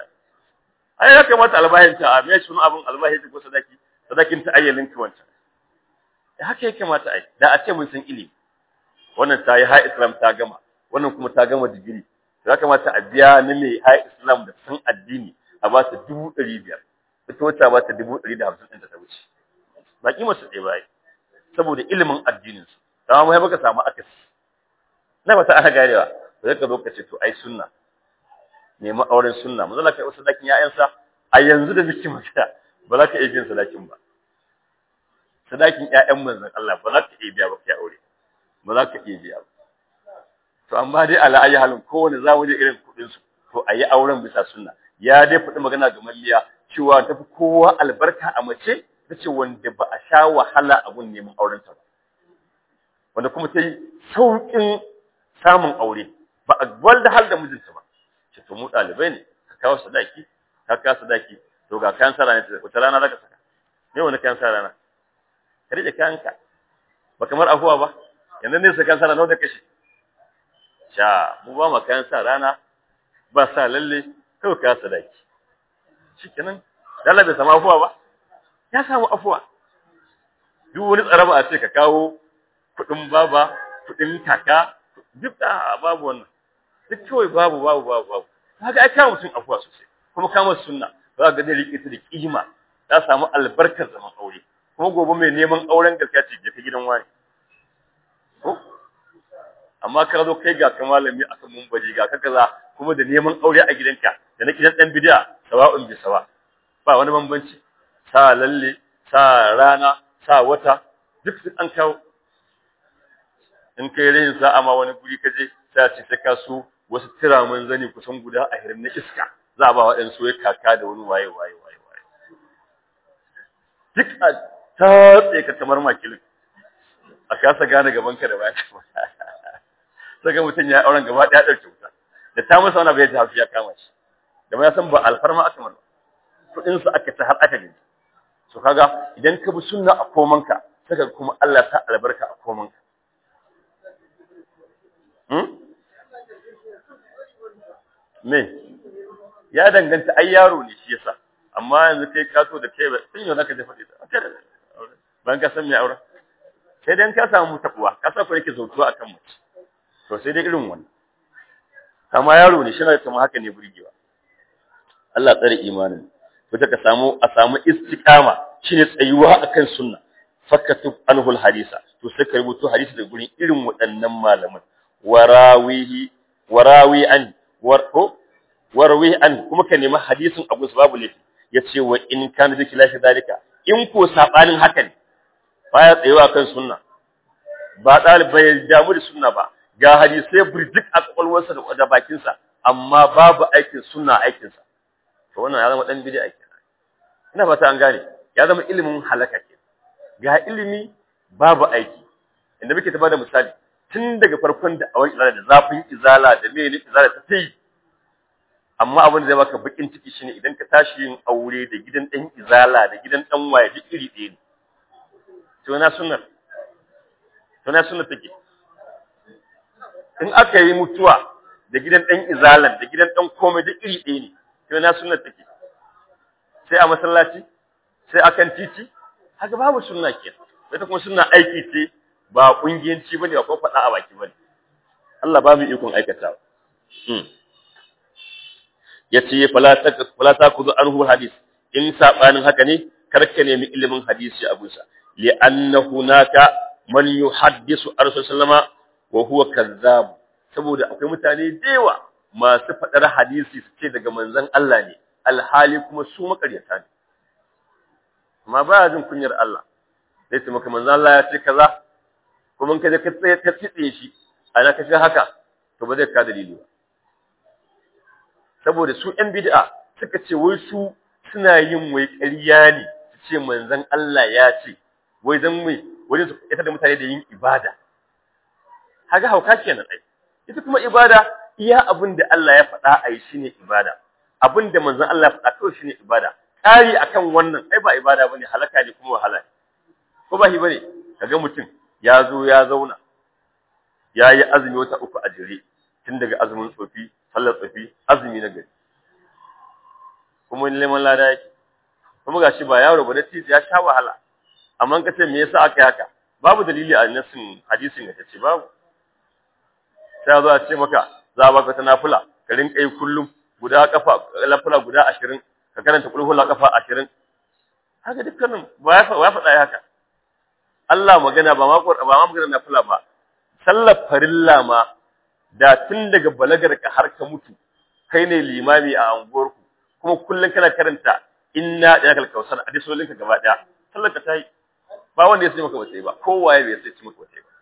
A: ai ya kamata albahin ta a me sunu abun albahin ko sadaki sadakin ta ayyalin ki wancan haka ya kamata ai da a ce mun san ilimi wannan ta yi ha islam ta gama wannan kuma ta gama digiri ya kamata a biya na mai ha islam da san addini a ba ta dubu ɗari biyar ita wata ba ta dubu ɗari da hamsin ɗin da ta wuce ba kima su ɗaya ba saboda ilimin addinin su dama mu baka samu akasi na ba ta ana garewa ba zai ka zo ka ce to ai sunna nemi auren sunna mu zalla kai wasu sadakin ƴaƴansa a yanzu da muke magana ba za ka iya biyan sadakin ba sadakin ƴaƴan manzon Allah ba za ka iya biya ba kai aure ba za ka iya biya ba to amma dai ala ayi halin kowane zamu je irin kudin su to ayi auren bisa sunna ya dai fadi magana ga malliya cewa tafi kowa albarka a mace tace wanda ba a sha wahala a gun neman auren ta ba wanda kuma ta yi saukin samun aure ba a gwalda hal da mijinta ba ce to mu dalibai ne ka kawo sadaki ka kawo sadaki to ga kayan sa rana wata rana zaka saka me wani kayan sa rana ka rike kayanka ba kamar afuwa ba yanzu ne sa kayan sa rana da kashe sha mu ba mu kayan sa rana ba sa lalle kawai ka sadaki shikenan dalla bai samu afuwa ba ya samu afuwa duk wani tsaraba a ce ka kawo kuɗin baba kuɗin kaka duk da babu wannan duk kawai babu babu babu babu kaga ai kawo mutum afuwa sosai kuma kama sunna za ga zai rike ta da kima ta samu albarkar zaman aure kuma gobe mai neman auren gaskiya ce je ka gidan wani ko amma ka zo kai ga ka malami a kan mumbaji ga ka kaza kuma da neman aure a gidanka da na gidan dan bid'a sawa'un bi sawa ba wani bambanci sa lalle sa rana sa wata duk sun an kawo in kai rayin sa'a ma wani guri ka je sai ce sai ka so wasu tiramin zani kusan guda a hirin na iska za a ba wa ɗan soyayya kaka da wani waye waye waye waye duk a tatse ka kamar makilin a kasa gane gaban ka da baya saka mutum ya auren gaba ɗaya ɗauke wuta da ta masa wani bai ji hafi ya kama shi da ya san ba alfarma aka mana kuɗin sa aka ta har aka gani so kaga idan ka bi sunna a komanka saka kuma Allah ta albarka a komanka me ya danganta ai yaro ne shi yasa amma yanzu kai ka so da kai ba sun yau zaka je faɗi ta ban ka san me aure sai dan ka samu takuwa ka sa ku yake zautuwa akan mace to sai dai irin wannan amma yaro ne shi na kuma haka ne burgewa Allah tsare imanin wata ka samu a samu istiqama shine tsayuwa akan sunna fakatub anhul hadisa to sai ka rubuto hadisi da gurin irin waɗannan malaman warawihi warawi an warko warwi an kuma ka nemi hadisin Abu Babu laifi yace wa in kana zaki lafi dalika in ko sabanin haka ne baya tsayuwa kan sunna ba dalibai damu da sunna ba ga hadisai burjik a kwakwalwarsa da bakinsa amma babu aikin sunna aikinsa to wannan ya zama dan bid'a kenan ina fata an gane ya zama ilimin halaka ke ga ilimi babu aiki inda muke ta bada misali tun daga farkon da awai izala da zafin izala da mene izala ta tayi amma abin da zai baka bakin ciki shine idan ka tashi yin aure da gidan dan izala da gidan dan waye duk iri ɗaya ne to na sunnar to na sunnar take in aka yi mutuwa da gidan dan izalan da gidan dan komai duk iri ɗaya ne to na sunnar take sai a masallaci sai akan titi haka babu sunna ke ita kuma sunna aiki ce ba kungiyanci bane ba ko faɗa a baki bane Allah ba mu ikon aikatawa hmm yace fala ta fala ta kuzu anhu hadis in sabanin haka ne karka nemi ilimin hadisi a gusa li anna hunaka man yuhaddisu rasul sallama wa huwa kazzab saboda akwai mutane dewa masu faɗar hadisi su ce daga manzon Allah ne alhali kuma su makaryata ne amma ba jin kunyar Allah zai ce maka manzon Allah ya ce kaza kuma ka je ka tsaye ka tsitse shi ana ka haka to ba zai ka dalili ba saboda su ‘yan bid'a suka ce wai su suna yin wai ƙarya ne su ce manzon Allah ya ce wai zan mai wajen su ita da mutane da yin ibada haga hauka kenan ai ita kuma ibada iya abin da Allah ya faɗa a yi shine ibada abin da manzon Allah ya faɗa kawai shine ibada ƙari akan wannan ai ba ibada bane halaka ne kuma wahala ko ba shi bane kaga mutum ya zo ya zauna ya yi azumi wata uku a jere tun daga azumin tsofi sallar tsofi azumi na gari kuma neman lada yake kuma gashi ba yaro ba da ya sha wahala amma ka ce me yasa aka yi haka babu dalili a nasin hadisin da ce babu sai zo a ce maka za a baka ta nafila ka rinka yi kullum guda kafa lafila guda ashirin ka karanta kulhula kafa ashirin haka dukkanin ba ya faɗa haka Allah magana ba ma ba ma magana nafila ba sallar farilla ma da tun daga balagar ka har ka mutu kai ne limami a anguwarku kuma kullum kana karanta inna da yakal kausar a disolin ka gaba daya sallar ka tayi ba wanda ya sai maka wace ba kowa ya bai sai maka wace ba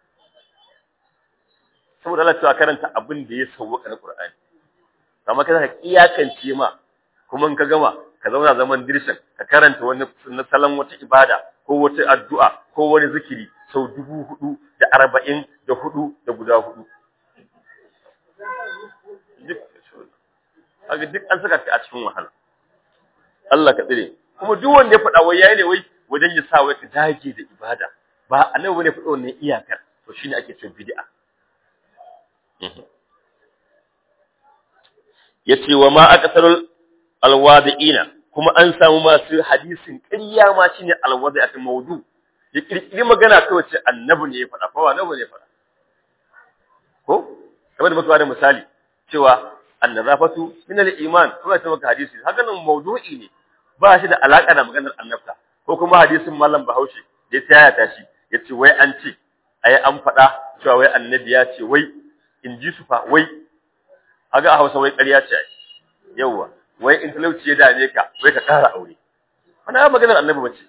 A: saboda Allah cewa karanta abin da ya sauwaka na Qur'ani amma kaza ka iyakance ma kuma in ka gama ka zauna zaman dirshan ka karanta wani na salon wata ibada ko wata addu'a ko wani zikiri sau dubu hudu da arba'in da hudu da guda hudu haka duk an saka ka a cikin wahala Allah ka tsire kuma duk wanda ya faɗa wai yayi ne wai wajen ya sa wai ka dage da ibada ba annabi bane faɗa wannan iyakar to shine ake cewa bid'a yace wa ma akasarul alwadi'ina kuma an samu masu hadisin ƙarya ma shine alwadi'atul mawdu ya kirkiri magana kawai ce annabi ne ya faɗa fa annabi ne ya faɗa ko kamar da muka da misali cewa annazafatu min al-iman kuma ta maka hadisi haka nan mawdu'i ne ba shi da alaka da maganar annabta ko kuma hadisin mallam Bahaushe da ya tayaya ta shi yace wai an ce ai an faɗa cewa wai annabi ya ce wai in ji su fa wai haga a Hausa wai ƙarya ce yawa wai in talauci ya dame ka wai ka ƙara aure wannan maganar annabi bace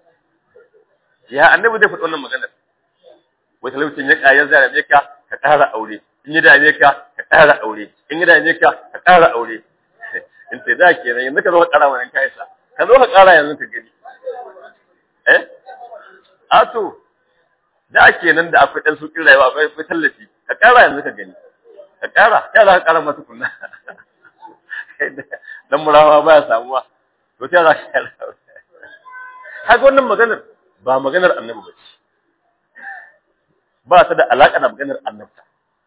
A: ya annabi zai faɗi wannan maganar wai talaucin ya ƙayar zai dame ka ka ƙara aure in ya dame ka ka ƙara aure in ya dame ka ka ƙara aure in sai da kenan yanzu ka zo ka ƙara wannan kayansa ka zo ka ƙara yanzu ka gani eh a to da kenan da akwai ɗan sukin rayuwa akwai akwai tallafi ka ƙara yanzu ka gani ka ƙara ya za ka ƙara masa kunna dan murawa ba ya samuwa to ta za ka ƙara haka wannan maganar ba maganar annabi ba ce ba ta da alaƙa da maganar annabta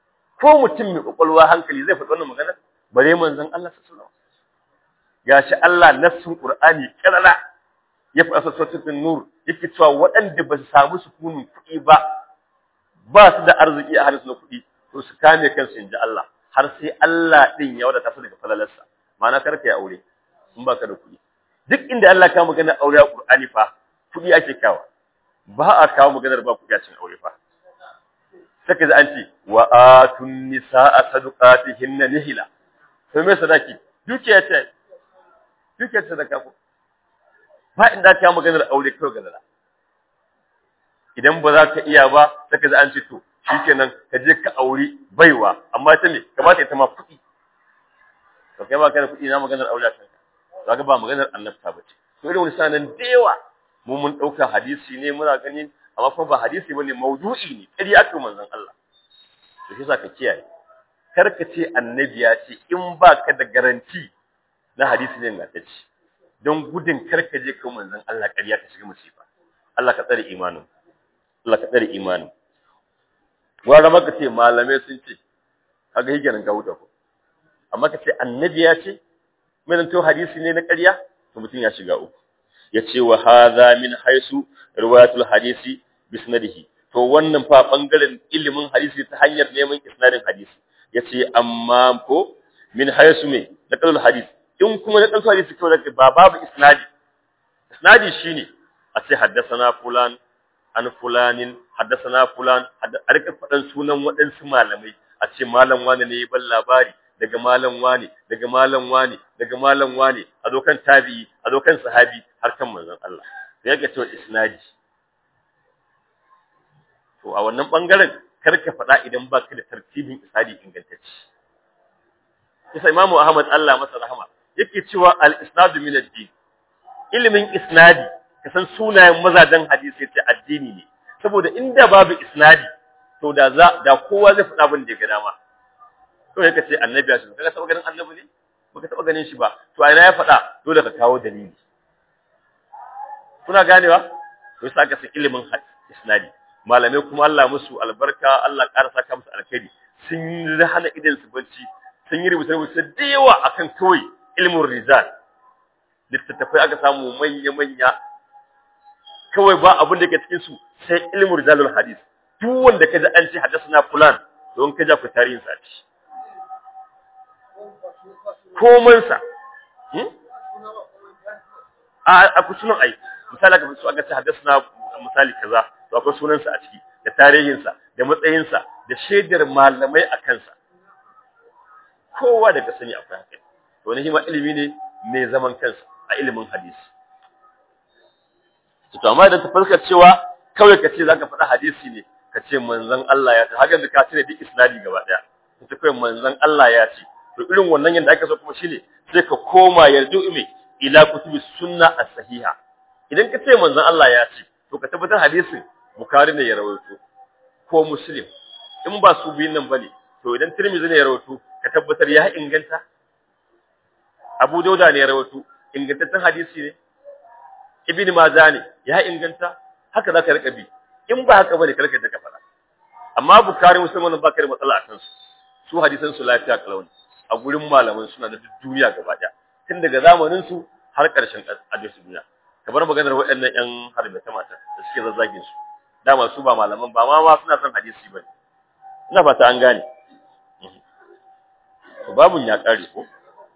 A: ko mutum mai kwakwalwa hankali zai faɗi wannan magana bare manzon Allah sallallahu alaihi wasallam gashi Allah nassun Qur'ani kalala ya faɗa suratul nur yake cewa waɗanda ba su samu sukunin kuɗi ba ba su da arziki a hannunsu na kuɗi to su kame kansu inji Allah har sai Allah din ya wadata su daga falalarsa ma'ana kar ka yi aure in ba ka da kuɗi duk inda Allah ka magana aure a Qur'ani fa kuɗi ake kawo ba a kawo maganar ba kuɗi a cikin aure fa saka ji an ce wa atun nisaa sadaqatihinna nihila to me sadaki dukiya ce dukiya ce sadaka ko ba inda ka maganar aure kawai ga idan ba za ka iya ba saka ji an ce to shikenan ka je ka auri baiwa amma ta me kamata ita ma kuɗi to kai ba ka da kuɗi na maganar aure kanka zaka ba maganar annabta ba ce to irin wani sanan da yawa mu mun ɗauka hadisi ne muna ganin amma kuma ba hadisi bane maudu'i ne kari aka manzon Allah to shi ka kiyaye kar ka ce annabi ya ce in ba ka da garanti na hadisi ne ingantacce don gudun kar ka je kan manzon Allah ƙarya ka shiga musifa Allah ka tsare imanin Allah ka tsare imanin gwara maka ce malamai sun ce kaga higenin ka huta ko amma ka ce annabi ya ce mai to hadisi ne na ƙarya to mutum ya shiga uku yace wa hadha min haisu riwayatul hadisi bisnadihi to wannan fa bangaren ilimin hadisi ta hanyar neman isnadin hadisi yace amma ko min haisu me naqalul hadisi in kuma na dalil hadisi kawai da ba babu isnadi isnadi shine a ce haddathana fulan an fulanin haddathana fulan a rika fadan sunan waɗansu malamai a ce malam wani ne ya ban labari daga malam wani daga malam wani daga malam wani a zo kan tabi'i a zo kan sahabi har kan manzon Allah sai yake cewa isnadi to a wannan bangaren kar ka faɗa idan ba ka da tartibin isnadi ingantacce Isa Imam Ahmad Allah masa rahama yake cewa al-isnadu min ad-din ilimin isnadi ka san sunayen mazajen hadisi yace addini ne saboda inda babu isnadi to da za da kowa zai faɗa abin da ya ga dama to yake ce annabi ya ce kaga taba ganin annabi ne baka taba ganin shi ba to a ina ya faɗa dole ka kawo dalili kuna ganewa to yasa ka san ilimin isnadi malamai kuma Allah musu albarka Allah ƙara saka musu alkhairi sun yi hana idan su bacci sun yi rubuce rubuce da yawa akan kawai ilmin rizal littattafai aka samu manya manya kawai ba abin da ke cikin su sai ilmin rizalul hadis duk wanda kaji an ce hadasna fulan don ka ja ku tarihin sa ci komansa a ku sunan ai misali aka so aka ce hadasna misali kaza to akwai sunansa a ciki da tarihinsa da matsayinsa da shaidar malamai a kansa kowa daga sani akwai haka to wani hima ilimi ne mai zaman kansa a ilimin hadisi to amma idan ta fuskar cewa kawai ka ce zaka faɗa hadisi ne ka ce manzon Allah ya ce haka da ka cire duk isnadi gaba daya ta kai manzon Allah ya ce to irin wannan yanda aka so kuma shine sai ka koma yarju ime ila kutubi sunna as-sahiha idan ka ce manzon Allah ya ce to ka tabbatar hadisin Bukhari ne ya rawaito ko Muslim in ba su biyun nan bane to idan Tirmidhi ne ya rawaito ka tabbatar ya inganta Abu Dauda ne ya rawaito ingantaccen hadisi ne Ibn Majah ne ya inganta haka zaka rika bi in ba haka bane karka ta fara amma Bukhari Muslim wannan ba ka da matsala akan su su hadisan su lafiya kalauni a gurin malaman suna da duniya gaba daya tun daga zamanin su har ƙarshen hadisi duniya kamar maganar waɗannan ƴan harbata mata da suke zazzagin su dama su ba malaman ba ma ma suna son hadisi bane ina fata an gane to babun ya kare ko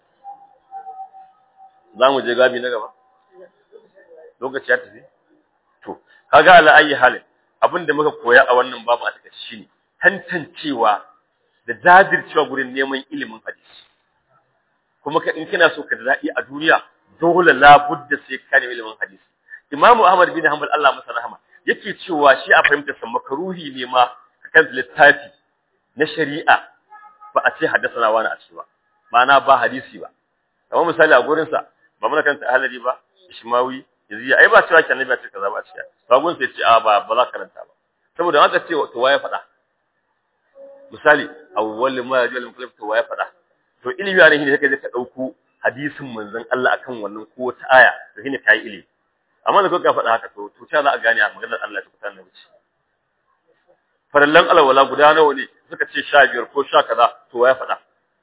A: zamu je gabi na gaba lokaci ya tafi to kaga ala ayi halin abinda muka koya a wannan babu a take shine tantancewa da jajircewa gurin neman ilimin hadisi kuma ka in kina so ka daɗi a duniya dole labudda sai ka nemi ilimin hadisi imamu ahmad bin hanbal Allah masa rahama yake cewa shi a fahimta sa makaruhi ne ma kan littafi na shari'a ba a ce haddasa wani a ciki ba ma'ana ba hadisi ba kamar misali a gurin sa ba muna kanta ahlali ba ishmawi yanzu ai ba cewa annabi ya ce kaza ba a ciya ba gun sai ce a ba ba za ka karanta ba saboda haka ce to waye faɗa misali awwal ma yajul mukallaf to waye faɗa to ilimi ne ne kake ka dauko hadisin manzon Allah akan wannan ko wata aya to shine kai ilimi amma da kuka faɗa haka to to ta za a gane a maganar Allah ta kuta na wuce farallan alwala guda nawa ne suka ce sha biyar ko sha kaza to ya faɗa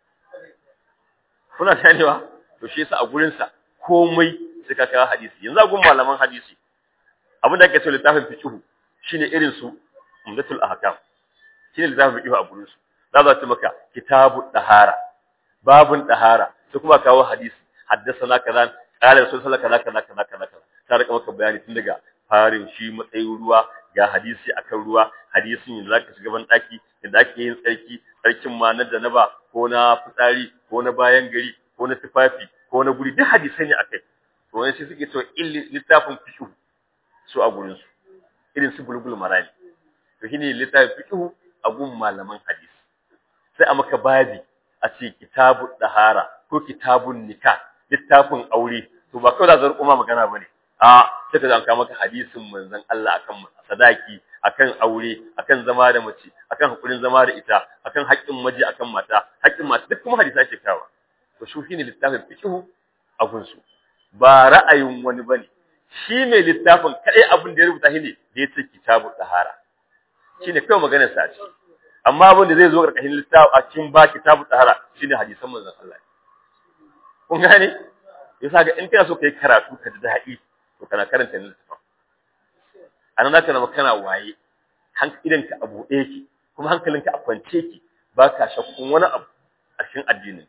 A: kuna ganewa to shi yasa a gurin sa komai sai ka kawo hadisi yanzu a gun malaman hadisi abin da ake so littafin fiqh shine irin su umdatul ahkam shine littafin fiqh a gurin su za za ta maka kitabu dahara babun dahara sai kuma kawo hadisi haddathana kaza qala rasul sallallahu alaihi wasallam kaza kaza kaza ta rika maka bayani tun daga farin shi matsayin ruwa ga hadisi akan ruwa hadisin yanzu zaka shiga ban daki yadda ake yin tsarki tsarkin ma na janaba ko na fitsari ko na bayan gari ko na tufafi ko na guri duk hadisai ne akai to wani sai suke cewa illi littafin fiqh su a gurin su irin su bulbul marani to shine littafin fiqh a gun malaman hadisi sai a maka babi a ce kitabu dahara ko kitabun nikah littafin aure to ba kawai da zan kuma magana bane a sai ka zanka maka hadisin manzon Allah akan sadaki akan aure akan zama da mace akan hakurin zama da ita akan haƙƙin maji akan mata haƙƙin mata duk kuma hadisi ake kawa to shi shine littafin fiqh a gunsu ba ra'ayin wani bane shi mai littafin kai abin da ya rubuta shine da yace kitabu tahara shine kai maganar sa ce amma abin da zai zo karkashin littafi a cikin ba kitabu tahara shine hadisan manzon Allah kun gane yasa ga in kana so kai karatu ka ji daɗi to kana karanta ne littafin anan zaka zama kana waye idan a buɗe yake kuma hankalinka a kwance yake ba ka shakkun wani abu a cikin addinin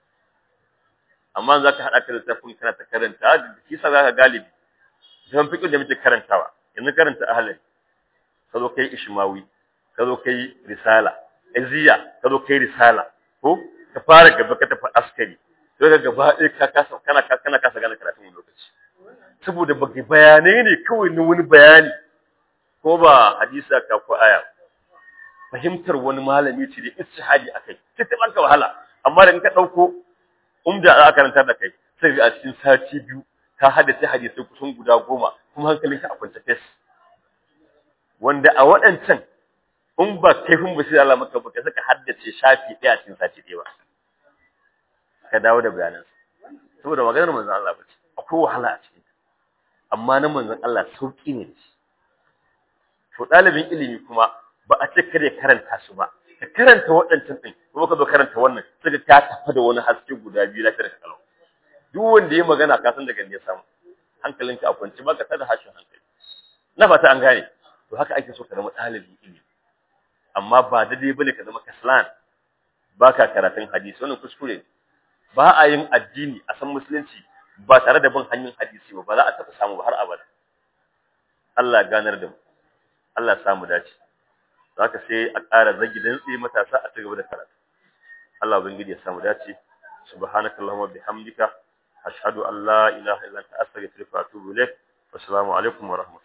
A: amma za ka haɗa ka da littafin kana ta karanta da kisa za ka galibi zan fiƙin da muke karantawa yanzu karanta ahalari ka zo kai ishmawi ka zo kai risala iziya ka zo kai risala ko ka fara gaba ka tafi askari sai ka gaba ɗaya ka kasa kana kana kasa gane karatun lokaci saboda baki bayanai ne kawai na wani bayani ko ba hadisa ka ko aya fahimtar wani malami ce da istihadi akai sai ta banka wahala amma da in ka dauko umda za a karanta da kai sai ga a cikin sati biyu ka haddace hadisai kusan guda goma kuma hankalinka a kwance fes wanda a waɗancan in ba kaifin ba sai Allah maka baka saka haddace shafi ɗaya cikin sati ɗaya ba ka dawo da bayanan saboda maganar manzon Allah ba ce akwai wahala a cikin amma na manzon Allah sauki ne shi to ɗalibin ilimi kuma ba a ce kada ya karanta su ba ka karanta waɗancan ɗin kuma ka zo karanta wannan sai ka tafa da wani haske guda biyu na kada kalau duk wanda ya magana ka san daga ne ya samu hankalinka a kwance ba ka tada hashin hankali na fata an gane to haka ake so ka zama ɗalibin ilimi amma ba daidai bane ka zama kaslan ba ka karatun hadisi wannan kuskure ba a yin addini a san musulunci ba tare da bin hanyar hadisi ba ba za a taɓa samu ba har abada Allah ganar da mu Allah ya samu dace zaka sai a ƙara zagi dan tsaye matasa a cigaba da karatu Allah ubangiji ya samu dace subhanakallahumma bihamdika ashhadu an la ilaha illa anta astaghfiruka wa atubu ilaik assalamu alaikum wa rahmatullahi